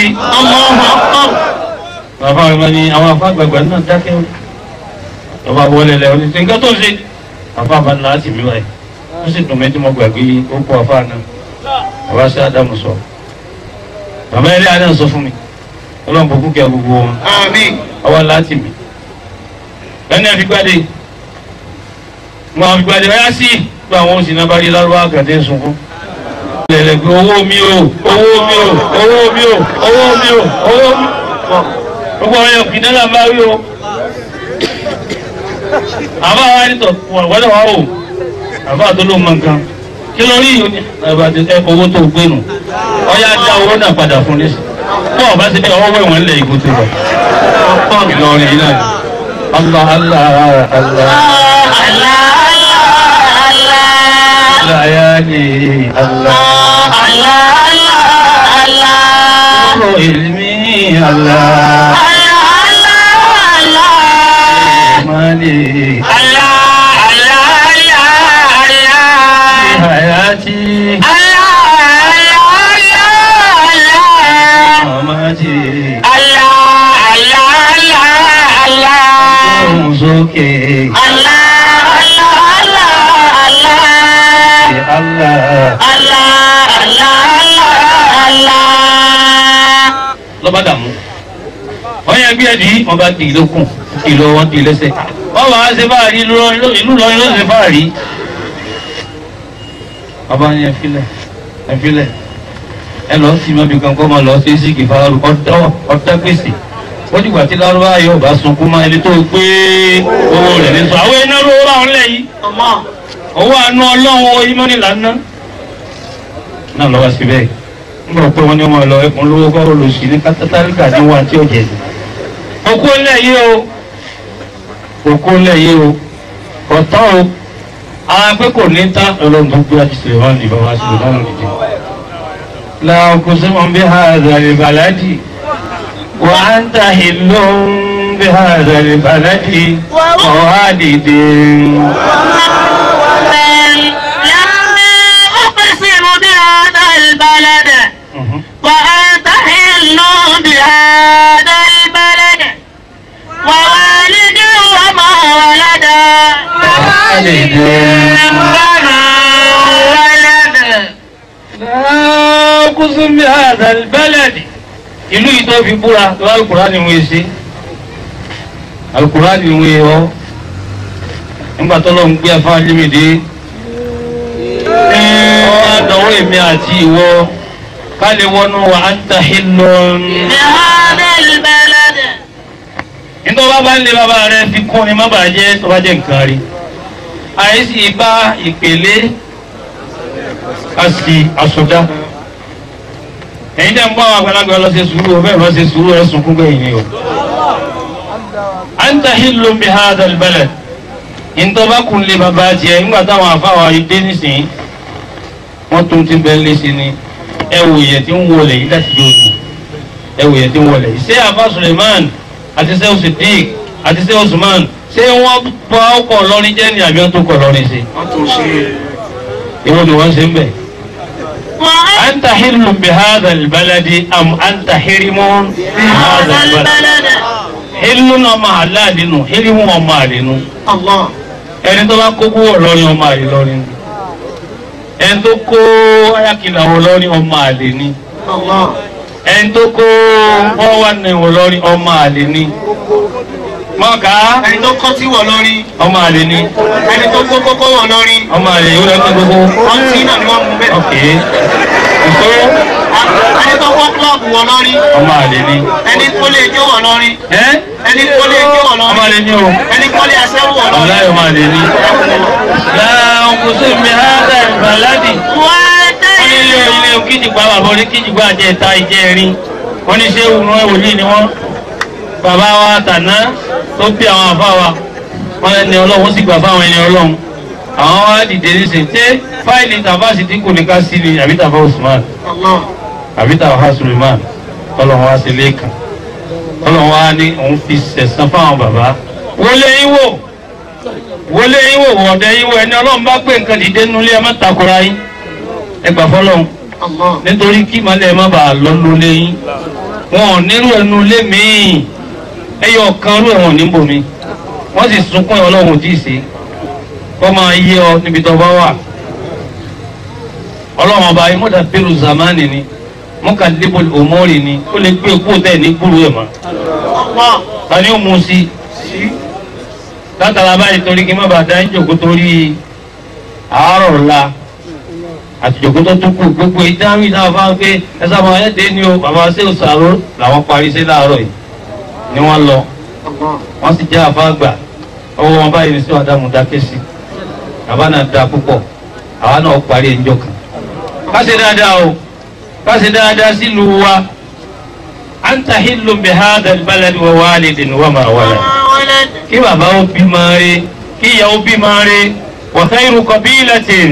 G: bàbá rẹ̀ máa ní àwọn afágbàgbà náà dákẹ́ o bàbá wọlé lẹ ọ ní ṣe nǹkan tó ń ṣe bàbá bá láti mi wáyé ó sì dùn mí tí mo gbàgbé ó kó afá náà bàbá sí ádámù sọ bàbá eré adé sọ fún mi ọlọ́run kò kúkẹ́ gbogbo wọn ọwọ́ láti mi ẹni ẹ fi gbádé wọn fi gbádé ọyá sí gba àwọn oṣù náà bá rí lárúbá àgàdé sunkún lẹ̀lẹ̀gbẹ̀ owó mi o owó mi o owó mi o owó mi o owó mi gbogbo ọ̀rẹ́ òkè náà bá rí o àbá wa ní tọ̀ wọ́dọ̀ wá o àbá tó ló mọ nǹkan kí ló rí ìyóni ẹ owó tó gbé nù ọyá dá owó náà padà fún ní bọ́ọ̀ ọba ti bí ọwọ́ wẹ̀wọ̀n lẹ̀ ìbò tó wọ̀ Ìlọrin yìí náà ni Allah Allah Allah layali Allah Nuru ilmi Allah Mali hayati mamati Muzuki Allah lọ́ba dàmú wọ́n yẹ gbé ẹ̀dí wọ́n bá dì lókun ìlọ wọn dì lẹ́sẹ̀ wọ́n wàá ṣe fáàrí ìlú lọ́rin ló ṣe fáàrí. bàbá yẹn filẹ̀ ẹ filẹ̀ ẹ lọ sí mọ́bí kan kọ́ máa lọ sí sí kìfàárù ọ̀dá gbèsè wọ́n dìgbà tí lárúbá yóò bá sunkún máa ẹni tó gbé owó rẹ̀ ní sọ àwọn iná ló rà wọn lẹ̀ yìí owó àánú ọlọ́run ìmọ̀nì lánàá náà lọ́wọ́ sí bẹ́ẹ̀ nígbà pé wọ́n ní wọn lọ ẹkùn lówó kọ́ olùsí ní kátàtàríkà ní wọn tí ó jẹ òkú ńlẹ̀ yìí o òkú ńlẹ̀ yìí o ọ̀tọ́ o àwọn pé kò ní tán ọlọ́run tó gbé àti sèlè wọn nìbọn wá sí lọ́rùn nìjẹ́ làwọn kò sí wọn bí ha àzàlẹ̀ bàládì wà á ń ta ìlú bí ha àzàlẹ̀ bàládì ọ̀há dìde.
I: لما أقسم بهذا البلد وأنت حل بهذا البلد ووالد وما ولد وما ولد
G: لا أقسم بهذا البلد ìlú yìí tó fi búra tó alukura ni wọ́n ṣe alukura ni wọ́n yọ nígbà tó lọ́n gbé afá límìdí ọwọ́ àdánwò èmi àti ìwọ ká lè wọnú wa anta hillun.
I: بهذا البلد
G: nítorí bá bá ń lé bàbá rẹ fi kún ni má bàjẹ́ tó bá jẹ́ nǹkan rí àìsí bá ìpèlé àti àsọdá ẹ̀yin tẹ́ ń bọ́ àwọn àgbàlagbà lọ ṣe sùúrù o bẹ́ẹ̀ lọ ṣe sùúrù ẹ̀ sunkún gbẹ̀yìn ni o. anta hillun bi hadha albalad nítorí bá kun lé bàbá tiẹ̀ nígbà táwọn afáwa yìí dé nísìnyí wọ́n tún ti bẹ́ẹ̀ lé sí ni ẹ wò yẹ tí ń wọlé yìí láti yóò dùn ẹ wò yẹ tí ń wọlé yìí ṣé àfa Suleiman àti ṣé Sidik àti ṣé Usman ṣé wọ́n bá ọkọ̀ lọ́rin jẹ́ ní àbí wọ́n tó kọ̀ lọ́rin ṣe.
H: wọ́n tún ṣe
G: ìwọ ni wọ́n ṣe ń bẹ̀. أنت حل بهذا البلد أم أنت حرم
I: بهذا البلد
G: حل ọmọ àláàlì nù حرم ọmọ àlè nù
H: Allah
G: ẹni tó bá kó kúwọ̀ lọ́rin ọmọ àlè lọ́rin ni ẹni tó kó ayákìlà wọ lọ́rin ọmọ àlè ni
H: Allah
G: ẹni tó kó bọ́wá ní wọ lọ́rin ọmọ àlè ni mọ́ká
H: ẹni tó kọ́ tí wọ̀ lórí
G: ọmọ àlè ni
H: ẹni tó kó kókó wọ̀ lórí
G: ọmọ àlè yóò lọ́tọ́ gbogbo
H: wọ́n tí náà ni wọ́n mú bẹ́ẹ̀.
G: ok ìṣó
H: ẹni tó kó kílọ̀bù wọ̀ lórí
G: ọmọ àlè ni
H: ẹni tó lè jó wọ̀ lórí
G: ẹ́
H: ẹni tó lè jó wọ̀
G: ọmọ
H: lórí
G: àlè ni o
H: ẹni tó lè aṣẹ́wó wọ̀ lórí.
G: ọ̀la ọmọ àlè ni láàrín kò sí mi hádà ìbàládì wọ́n ní ilé ilé kíjìgbà bàbá orí kíjìgbà jẹ́ ìta ìjẹ́ rin wọ́n ní ṣé òun wòlíì ni wọ́n bàbá wa tàná tó bí àwọn àfa wa wọ́n ẹni ọlọ́run ó sì gbà fáwọn ẹni ọlọ́run àwọn wa dìde nísìnyí ṣé fáìlì tàfà sì dínkù ní ká sí ni àbí tàfà Usman
H: Allah
G: àbí tàfà Suleiman tọ́lọ́run wá sí lẹ́ẹ̀kan tọ́lọ́run wá ní òun fi sẹ̀sán fáwọn bàbá wọlé yín wò wọlé yín wò wọ̀dẹ yín wò ẹni ọlọ́run bá gbé nǹkan dìde nulẹ̀ ẹ má takora yín ẹ gbà fọlọ́run
H: Allah
G: nítorí kí ìmọ̀lẹ́ má bàa lọ nulẹ̀ yín wọn ò nírú ẹnu lé míì ẹyọ kan rú ẹ̀wọ̀n níbò mi wọ́n sì sunkún ẹ̀ ọlọ́run tí ì sí kọ́ máa yé ọ níbi tó bá wà ọlọ́run ọba yìí mọ́tà bẹ́rù zamani ni mọ́kà débò òmórì ni ó lè gbé kó tẹ̀ ní gbúrú ẹ̀ mọ́
H: Allah
G: ta ni ó mu sí látara báyìí torí kí n má bàa dá ìjòkó torí àárọ̀ ọ̀la àti ìjòkó tó tún kù gbogbo ìdáhùn náà fáwọn pé ẹ sábà ẹ dé ní o bàbá ṣé òṣàrò làwọn parí sí láàárọ̀ yìí ni wọ́n lọ
H: Allah
G: wọ́n sì jẹ́ àfáàgbà ọwọ́ wọn báyìí ní sí ọ̀dàmú dákẹ́ sí bàbá náà da púpọ̀ àwa náà parí ẹjọ́ kan ká ṣe dáadáa o ká ṣe dáadáa sílùú wa anta hillun bi hadha albalad wa walidin wa ma walad
I: ولد
G: kí bàbá ó bí máa rí kí ìyá ó bí máa rí wa khayru qabilatin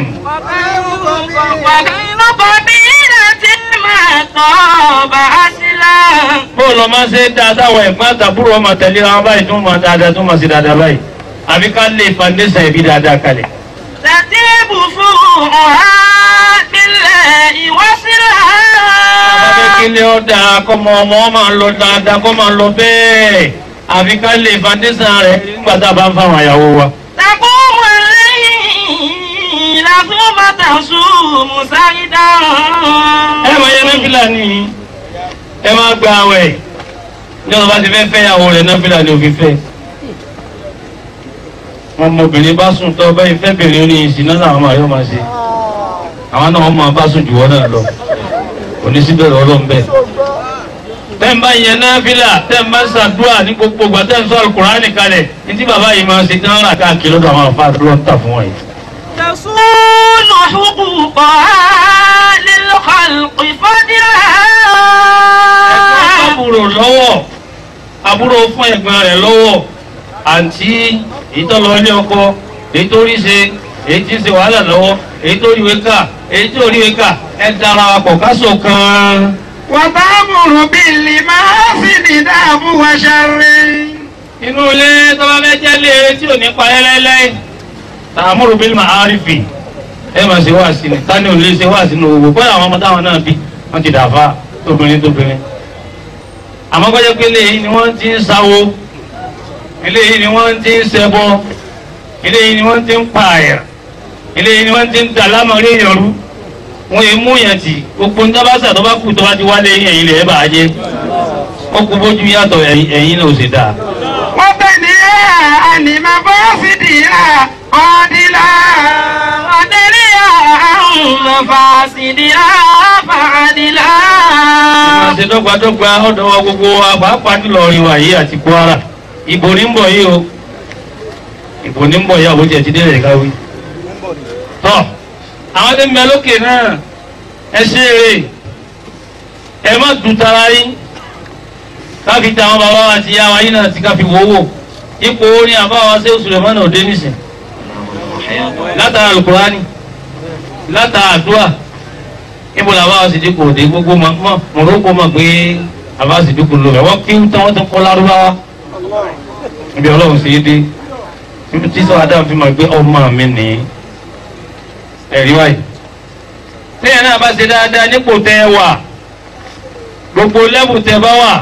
I: وغير قبيلة ما طاب أصلا
G: bó lọ máa ṣe dáa táwọn ẹ̀gbọ́n àtàbúrò ọmọ tẹ̀lé wọn báyìí tó máa dáadáa tó máa ṣe dáadáa báyìí àbí ká lè foundation ẹbí dáadáa kalẹ̀.
I: تتيب فروعها بالله وصلها
G: Bàbá kílé ọ̀dà kọ́mọ ọmọ máa lọ dáadáa kọ́ máa lọ bẹ́ẹ̀. Àfi ká lè foundation rẹ̀ nígbà tá a bá ń fáwọn àyàwó wa.
I: تقوم الليل ثم تصوم سعيدا
G: Ẹ máa yẹ náfìlà ní ẹ máa gba àwẹ̀. Ní ọ̀sán bá ti fẹ́ fẹ́ ìyàwó rẹ̀ náfìlà ni òfin fẹ́. Ọmọbìnrin bá sùn tọ́ bẹ́ẹ̀ fẹ́bìnrin ní ìsìn náà làwọn máa yọ máa ṣe. Àwọn náà wọ́n máa bá sùn jù wọ́n náà lọ. Òní síbẹ̀rẹ̀ ọlọ́run bẹ́ẹ̀. tẹ́ ń bá yẹn náfìlà tẹ́ ń bá ṣàdúrà ní gbogbo ìgbà tẹ́ ń sọ alukurani kalẹ̀ ní tí bàbá yìí máa ṣe tí wọ́n rà káàkiri lọ́dọ̀ àwọn àfa ló ń tà fún wọn yìí.
I: تصول حقوقها للخلق فضلا
G: àbúrò lọ́wọ́ àbúrò fún ẹ̀gbọ́n rẹ̀ lọ́wọ́ àǹtí èyí tó lọ ilé ọkọ èyí tó rí ṣe èyí tí ń ṣe wàhálà lọ́wọ́ èyí tó ríwe ká èyí tó ríwe ká ẹ dára wa pọ̀ káṣọ kan.
H: وتأمر بالمعاصي داب وشر
G: inú ilé tó bá fẹ́ jẹ́ léèrè tí ò ní pa ẹ́lẹ́lẹ́ tààmúrò bíi màárìfì ẹ máa ṣe wá sí ni tani ò lè ṣe wá sínú owó bóyá àwọn ọmọ táwọn náà bí wọ́n ti dàfa tóbìnrin tóbìnrin àmọ́ kọ́jọ́ pé eléyìí ni wọ́n ti ń sáwó eléyìí ni wọ́n ti ń ṣẹbọ eléyìí ni wọ́n ti ń pààyà eléyìí ni wọ́n ti ń dà lámọ̀rí ìyọ̀rú wọ́n yìí mú yẹn tì gbogbo nígbà bá sà tó bá kù tó bá ti wálé yẹn ilẹ̀ ẹ̀ bàá jẹ́ ó kú bójú yàtọ̀ ẹ̀yìn náà ò sì dáa.
H: وبنيها عن مفاسدها قاتلا
I: ودريا عن مفاسدها فعدلا
G: máa ṣe dọ́gbadọ́gba ọ̀dọ́wọ́ gbogbo wa pàápàá jùlọ ọ̀rìn wa yìí àti Kwara ìbò ní ń bọ̀ yìí o ìbò ní ń bọ̀ yìí àwọn tiẹ̀ ti délẹ̀ káwí. tọ́ àwọn tó ń bẹ lókè náà ẹ ṣe eré ẹ má dùn tara yín káfi ta àwọn bàbá wa àti ìyá wa yìí náà ti káfi wọ́wọ́ ipò orin àbáwá ṣé oṣù rẹ̀ mọ́nà òde nísìn látara alukurani látara àdúrà níbo làwọn àwọn àṣìdí kò dé gbogbo mọ mọ mọ̀rọ́kọ mọ̀ pé àwọn àṣìdí kò lò rẹ̀ wọ́n kí tán wọ́n ti kọ́ lárúbáwá ibi ọlọ́run sì dé ibi tí sọ adá fi mọ̀ pé ọmọ mi ní ẹ̀rí wáyé téèyàn náà bá ṣe dáadáa nípò tẹ́ ẹ wà gbogbo lẹ́bù tẹ́ bá wà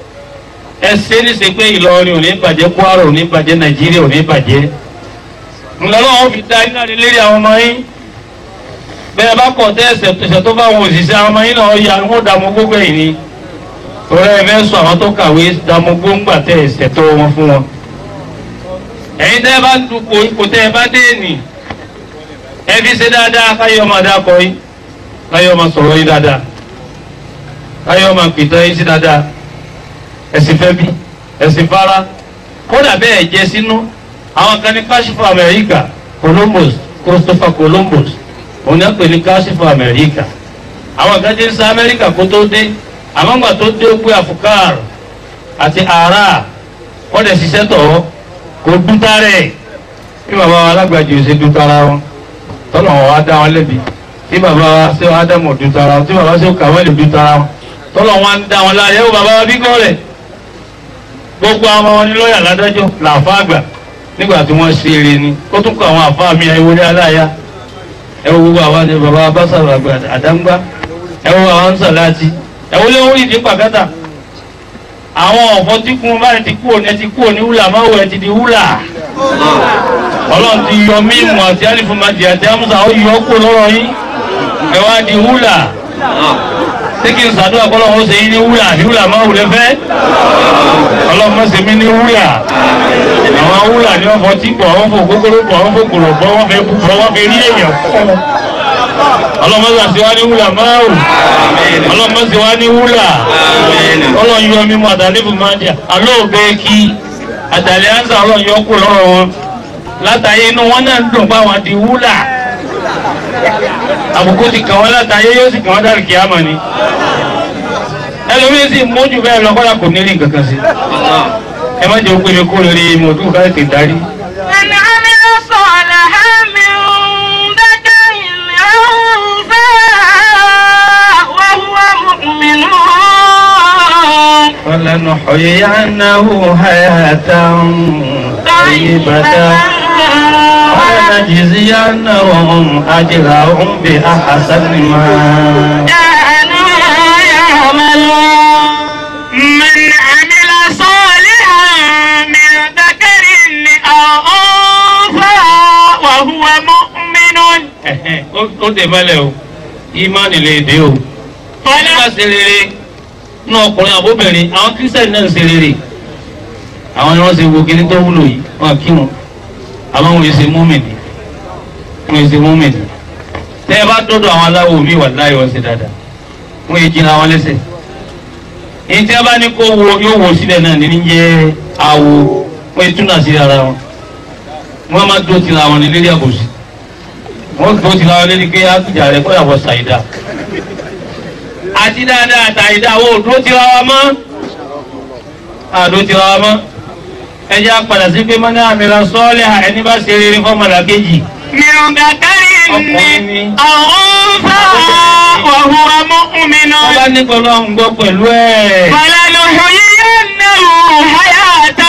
G: ẹ ṣe ní ṣe pé Ìlọrin ò ní bàjẹ́ Kwara ò ní bàjẹ́ Nàìjíríà ò ní bàjẹ́ ńlọ́lọ́wọ́ fi dá iná lérí àwọn ọmọ yín bẹ́ẹ̀ bá kọ̀ tẹ́ ẹsẹ̀ ẹsẹ̀ tó bá wọn òṣìṣẹ́ àwọn ọmọ yín náà ya wọ́n dààmú gbogbo ẹ̀yìn ni torí ẹ fẹ́ sọ àwọn tó kàwé dààmú gbóngbà tẹ́ ẹsẹ̀ tó wọn fún wọn. ẹ̀yin tẹ́ ẹ bá ń dupò ipò tẹ́ ẹ bá dé nì ẹ fi ṣe dáadáa káyọ̀ máa dákọ̀ yín káyọ̀ máa sọ̀rọ̀ yín dáadáa káyọ̀ máa pìtàn yín sí dáadáa ẹ̀sìn fẹ́ bí ẹ̀sìn fara kódà bẹ́ẹ̀ jẹ́ sínú àwọn kan ní káṣífù Amẹ́ríkà Columbus Christopher Columbus òun náà pè ní káṣífù amẹ́ríkà àwọn kan ti ń sa amẹ́ríkà kó tó dé àmọ́ ńgbà tó dé ó gbé afukar àti ara wọ́n dẹ̀ ṣiṣẹ́ tọ̀ kó dúta rẹ̀ bí bàbá wa alágbàjì ò ṣe dúta ra wọn tọ́lọ̀ wọn wá dá wọn lẹ́bi tí bàbá wa ṣé wàá dàmọ̀ dúta ra wọn tí bàbá ṣé kàwé lè dúta ra wọn tọ́lọ̀ wọn ń dá wọn láàyè ó bàbá wa bí kọ́ rẹ̀ gbogbo àwọn wọn ní lọ́ọ̀yà ládájọ́ làáfà àgbà nígbà tí wọ́n ṣe eré ni ó tún kọ àwọn àfáà mi àìwọlé aláya ẹ wo gbogbo àwa ni baba abásàrò àgbà àdáńgbá ẹ wo àwọn nsàláàtì ẹ wo lé orí ìdí pàkátà àwọn ọ̀fọ̀ tí kún báyìí ti kú òní ẹ ti kú òní wúlà máa wọ ẹ ti di wúlà ọlọ́run ti yọ mímu àti alifumadi àti amusa ó yọ kó lọ́rọ̀ yín ẹ wá di wúlà ṣé kí n sàdúrà kọ́lọ́ wọn ṣe yín ní wúlà ní wúlà máa wùlẹ̀ fẹ́ ọlọ́run má ṣe mí ní wúlà àwọn wúlà ní wọ́n fọ tí pọ̀ wọ́n fọ kókóró pọ̀ wọ́n fọ kòrò pọ̀ wọ́n fẹ́ bọ̀ wọ́n fẹ́ rí èèyàn kọ́ ọlọ́mọ sì wá ní wúlà máa wù ọlọ́mọ sì wá ní wúlà ọlọ́run yọ mímú àtàlẹ́bù máa jà alóògbé kí àtàlẹ́ àǹsà ọlọ́run yọ kú lọ́rọ̀ wọn látàyé inú wọn náà ń dùn bá wọn di wúlà àbùkù ti kàn wọ́n látàyé yóò sì kàn wọ́n dàrí kíámà ni ẹlòmíín sì mójú bẹ́ẹ̀ lọ kọ́lá kò ní rí nǹkan kan sí ẹ má jẹ́ òpin mi kó lórí mọ̀ọ́dún ká tètè darí.
I: من عمل صالحا من ذكر أو أنثى وهو مؤمن
G: فلنحيينه حياة طيبة ولنجزينهم أجرهم بأحسن ما
I: كانوا يعملون من عمل صالحا من ذكر أو أنثى وهو مؤمن
G: ó dè mọ́lẹ̀ o ìmánì lè dé o wọ́n bá ṣe rere náà ọkùnrin àbóbìnrin àwọn kírísítẹ̀nì náà ń ṣe rere àwọn ni wọ́n ṣe wo kíní tó wúlò yìí wọ́n kí wọn àwọn wọn ṣe múmìnì wọn ṣe múmìnì tẹ́ ẹ bá dọ́dọ̀ àwọn aláwọ̀ mi wà láyé wọn ṣe dáadáa wọ́n yé jìnnà wọn lẹ́sẹ̀ èyí tí a bá ní kó wo yóò wo síbẹ̀ náà ní jẹ́ awo wọ́n yé túnà sí ara wọn wọ́n máa dó tira wọn ní lérí àbòsí wọ́n tó ti láwọn lẹ́ni pé àtújà rẹ̀ kọ́ ìyàwó ṣàìdá àti dáadáa àtàìdá wo òdúró ti ra wa mọ́ àdó ti ra wa mọ́ ẹ jẹ́ àpàdà sí pé mọ́ní àmì ra sọ́ọ́lẹ̀ ẹni bá ṣe rere fọ́mọlá kejì
I: من ذكر أو أنثى وهو مؤمن
G: wọ́n bá ní pẹ̀lú àwọn gbọ́ pẹ̀lú ẹ̀
I: فلنحيينه حياة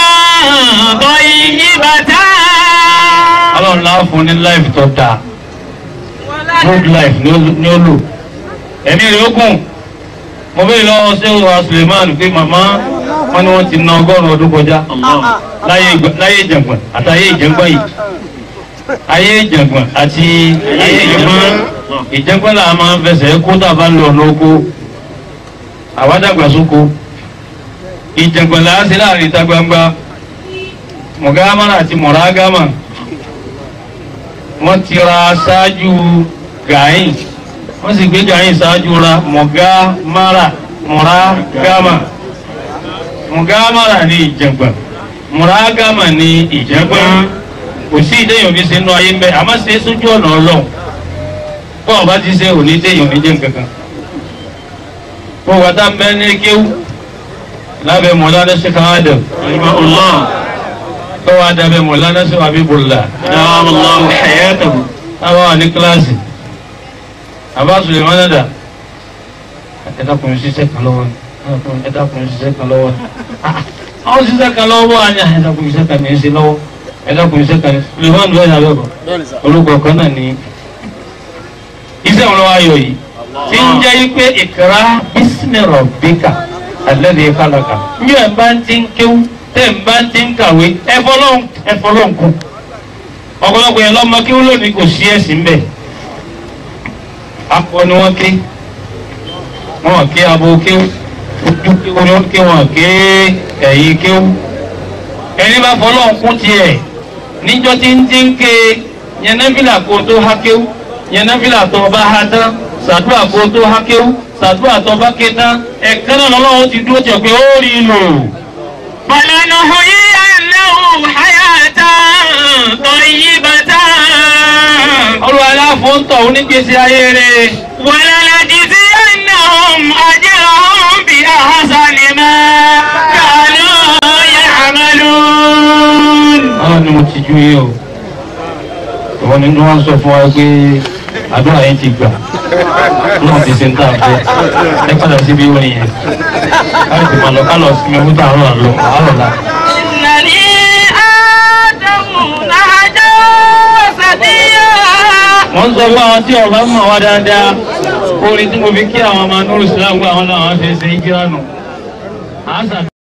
I: طيبة
G: ọlọ́run náà fún ní life tó dáa good life ni ó ni ó lò ẹ̀mí rẹ̀ ó gùn mo bẹ́ẹ̀ lọ́wọ́ sí wa Suleiman pé màmá wọn ni wọ́n ti na ọgọ́rùn-ún ọdún kọjá láyé ìgbà- láyé ìjàngbọ̀n àti ayé ìjàngbọ̀n yìí ayé ìjàngbọ̀n àti ayé ìjàngbọ̀n ìjàngbọ̀n là máa ń fẹsẹ̀ kó tàbá lọ ọ̀nà oko àwádàgbàsóko ìjàngbọ̀n là á sí láàrin ìta gbangba mọ̀gámàrà àti mọ̀rágámà wọ́n ti ra ṣáájú gàáyìn wọ́n sì gbé gàáyìn ṣáájú ra mọ̀gámàrà mọ̀rágámà mọ̀gámàrà ní ìjàngbọ̀n mọ̀rágámà ní ìjàngbọ̀n kò sí ìdẹ́yìn òní sínú ayé mbẹ́ àmọ́ ṣe é sójú ọ̀nà ọlọ́run bọ́ọ̀ bá ti ṣe òní dẹ́yìn òní jẹ́ nǹkan kan bọ́ọ̀ wá tá ń bẹ́ ní kéwú lábẹ́ mọ̀lánà ṣe kan ádàm bọ́ọ̀ wá dábẹ́ mọ̀lánà ṣe wà bíbùlà
E: دام الله حياته
G: táwọn wà ní kíláàsì àbá Sulemana dà ẹ dákun ṣiṣẹ́ kan lọ́wọ́ ni ẹ dákun ṣiṣẹ́ kan lọ́wọ́ ni àwọn ṣiṣẹ́ kan lọ́wọ́ àní ẹ dákun ṣiṣẹ́ kan ní í ṣe lọ́wọ́ ẹ dákun ṣiṣẹ́ kan ní Sulemana lọ́yìn abẹ́bọ̀ orúkọ kan náà ní iṣẹ́ wọn lọ́wọ́ ayọ̀ yìí tí ń jẹ́ pé ìkra bísímì rabbika alladhi khalaqa ní ẹ̀ bá ń ti ń kéwú tẹ̀ ń bá ń ti ń kàwé ẹ̀fọ́lọ́n kù ọ̀pọ̀lọpọ̀ yẹn lọ́mọ kí wọ́n lónìí kò sí ẹ̀sìn bẹ́ẹ̀ akọ ni wọ́n ké wọ́n ké abo kéwú ojú kéwú ni wọ́n ké wọ́n ké ẹ̀yìn kéwú ẹni bá fọlọ́ kún tiẹ̀ níjọ́ tí ń ti ń ké yẹnẹ́fìlà kó tó há kéwú yẹnẹ́fìlà tó bá há tán sàdúrà kó tó há kéwú sàdúrà tó bá ké tán ẹ̀ka náà lọ́wọ́ ti dúró tiẹ̀ pé ó rí i lò.
I: فلنحيينه حياة طيبة
G: olùwà aláfo ń tọ̀ onígbèsè ayé rẹ̀.
I: ولنجزينهم أجرهم بأحسن ما كانوا يعملون
G: àwọn ni mo ti ju yé o ìwọ ni wọn sọ fún wa pé àdúrà yẹn ti gbà náà ti ṣe ń tà fẹ ẹ padà síbi orin yẹn káyọ̀ tí ma lọ ká lọ sinmi owó tó àárọ̀ àlọ́ àárọ̀ la.
I: إنني آدم نهجا سديا
G: wọ́n sọ fún àwọn tí ọba mọ̀ wá dáadáa orin tí mo fi kí àwọn ọmọ anúrù sílámù àwọn làwọn fi ṣe é kíra nù.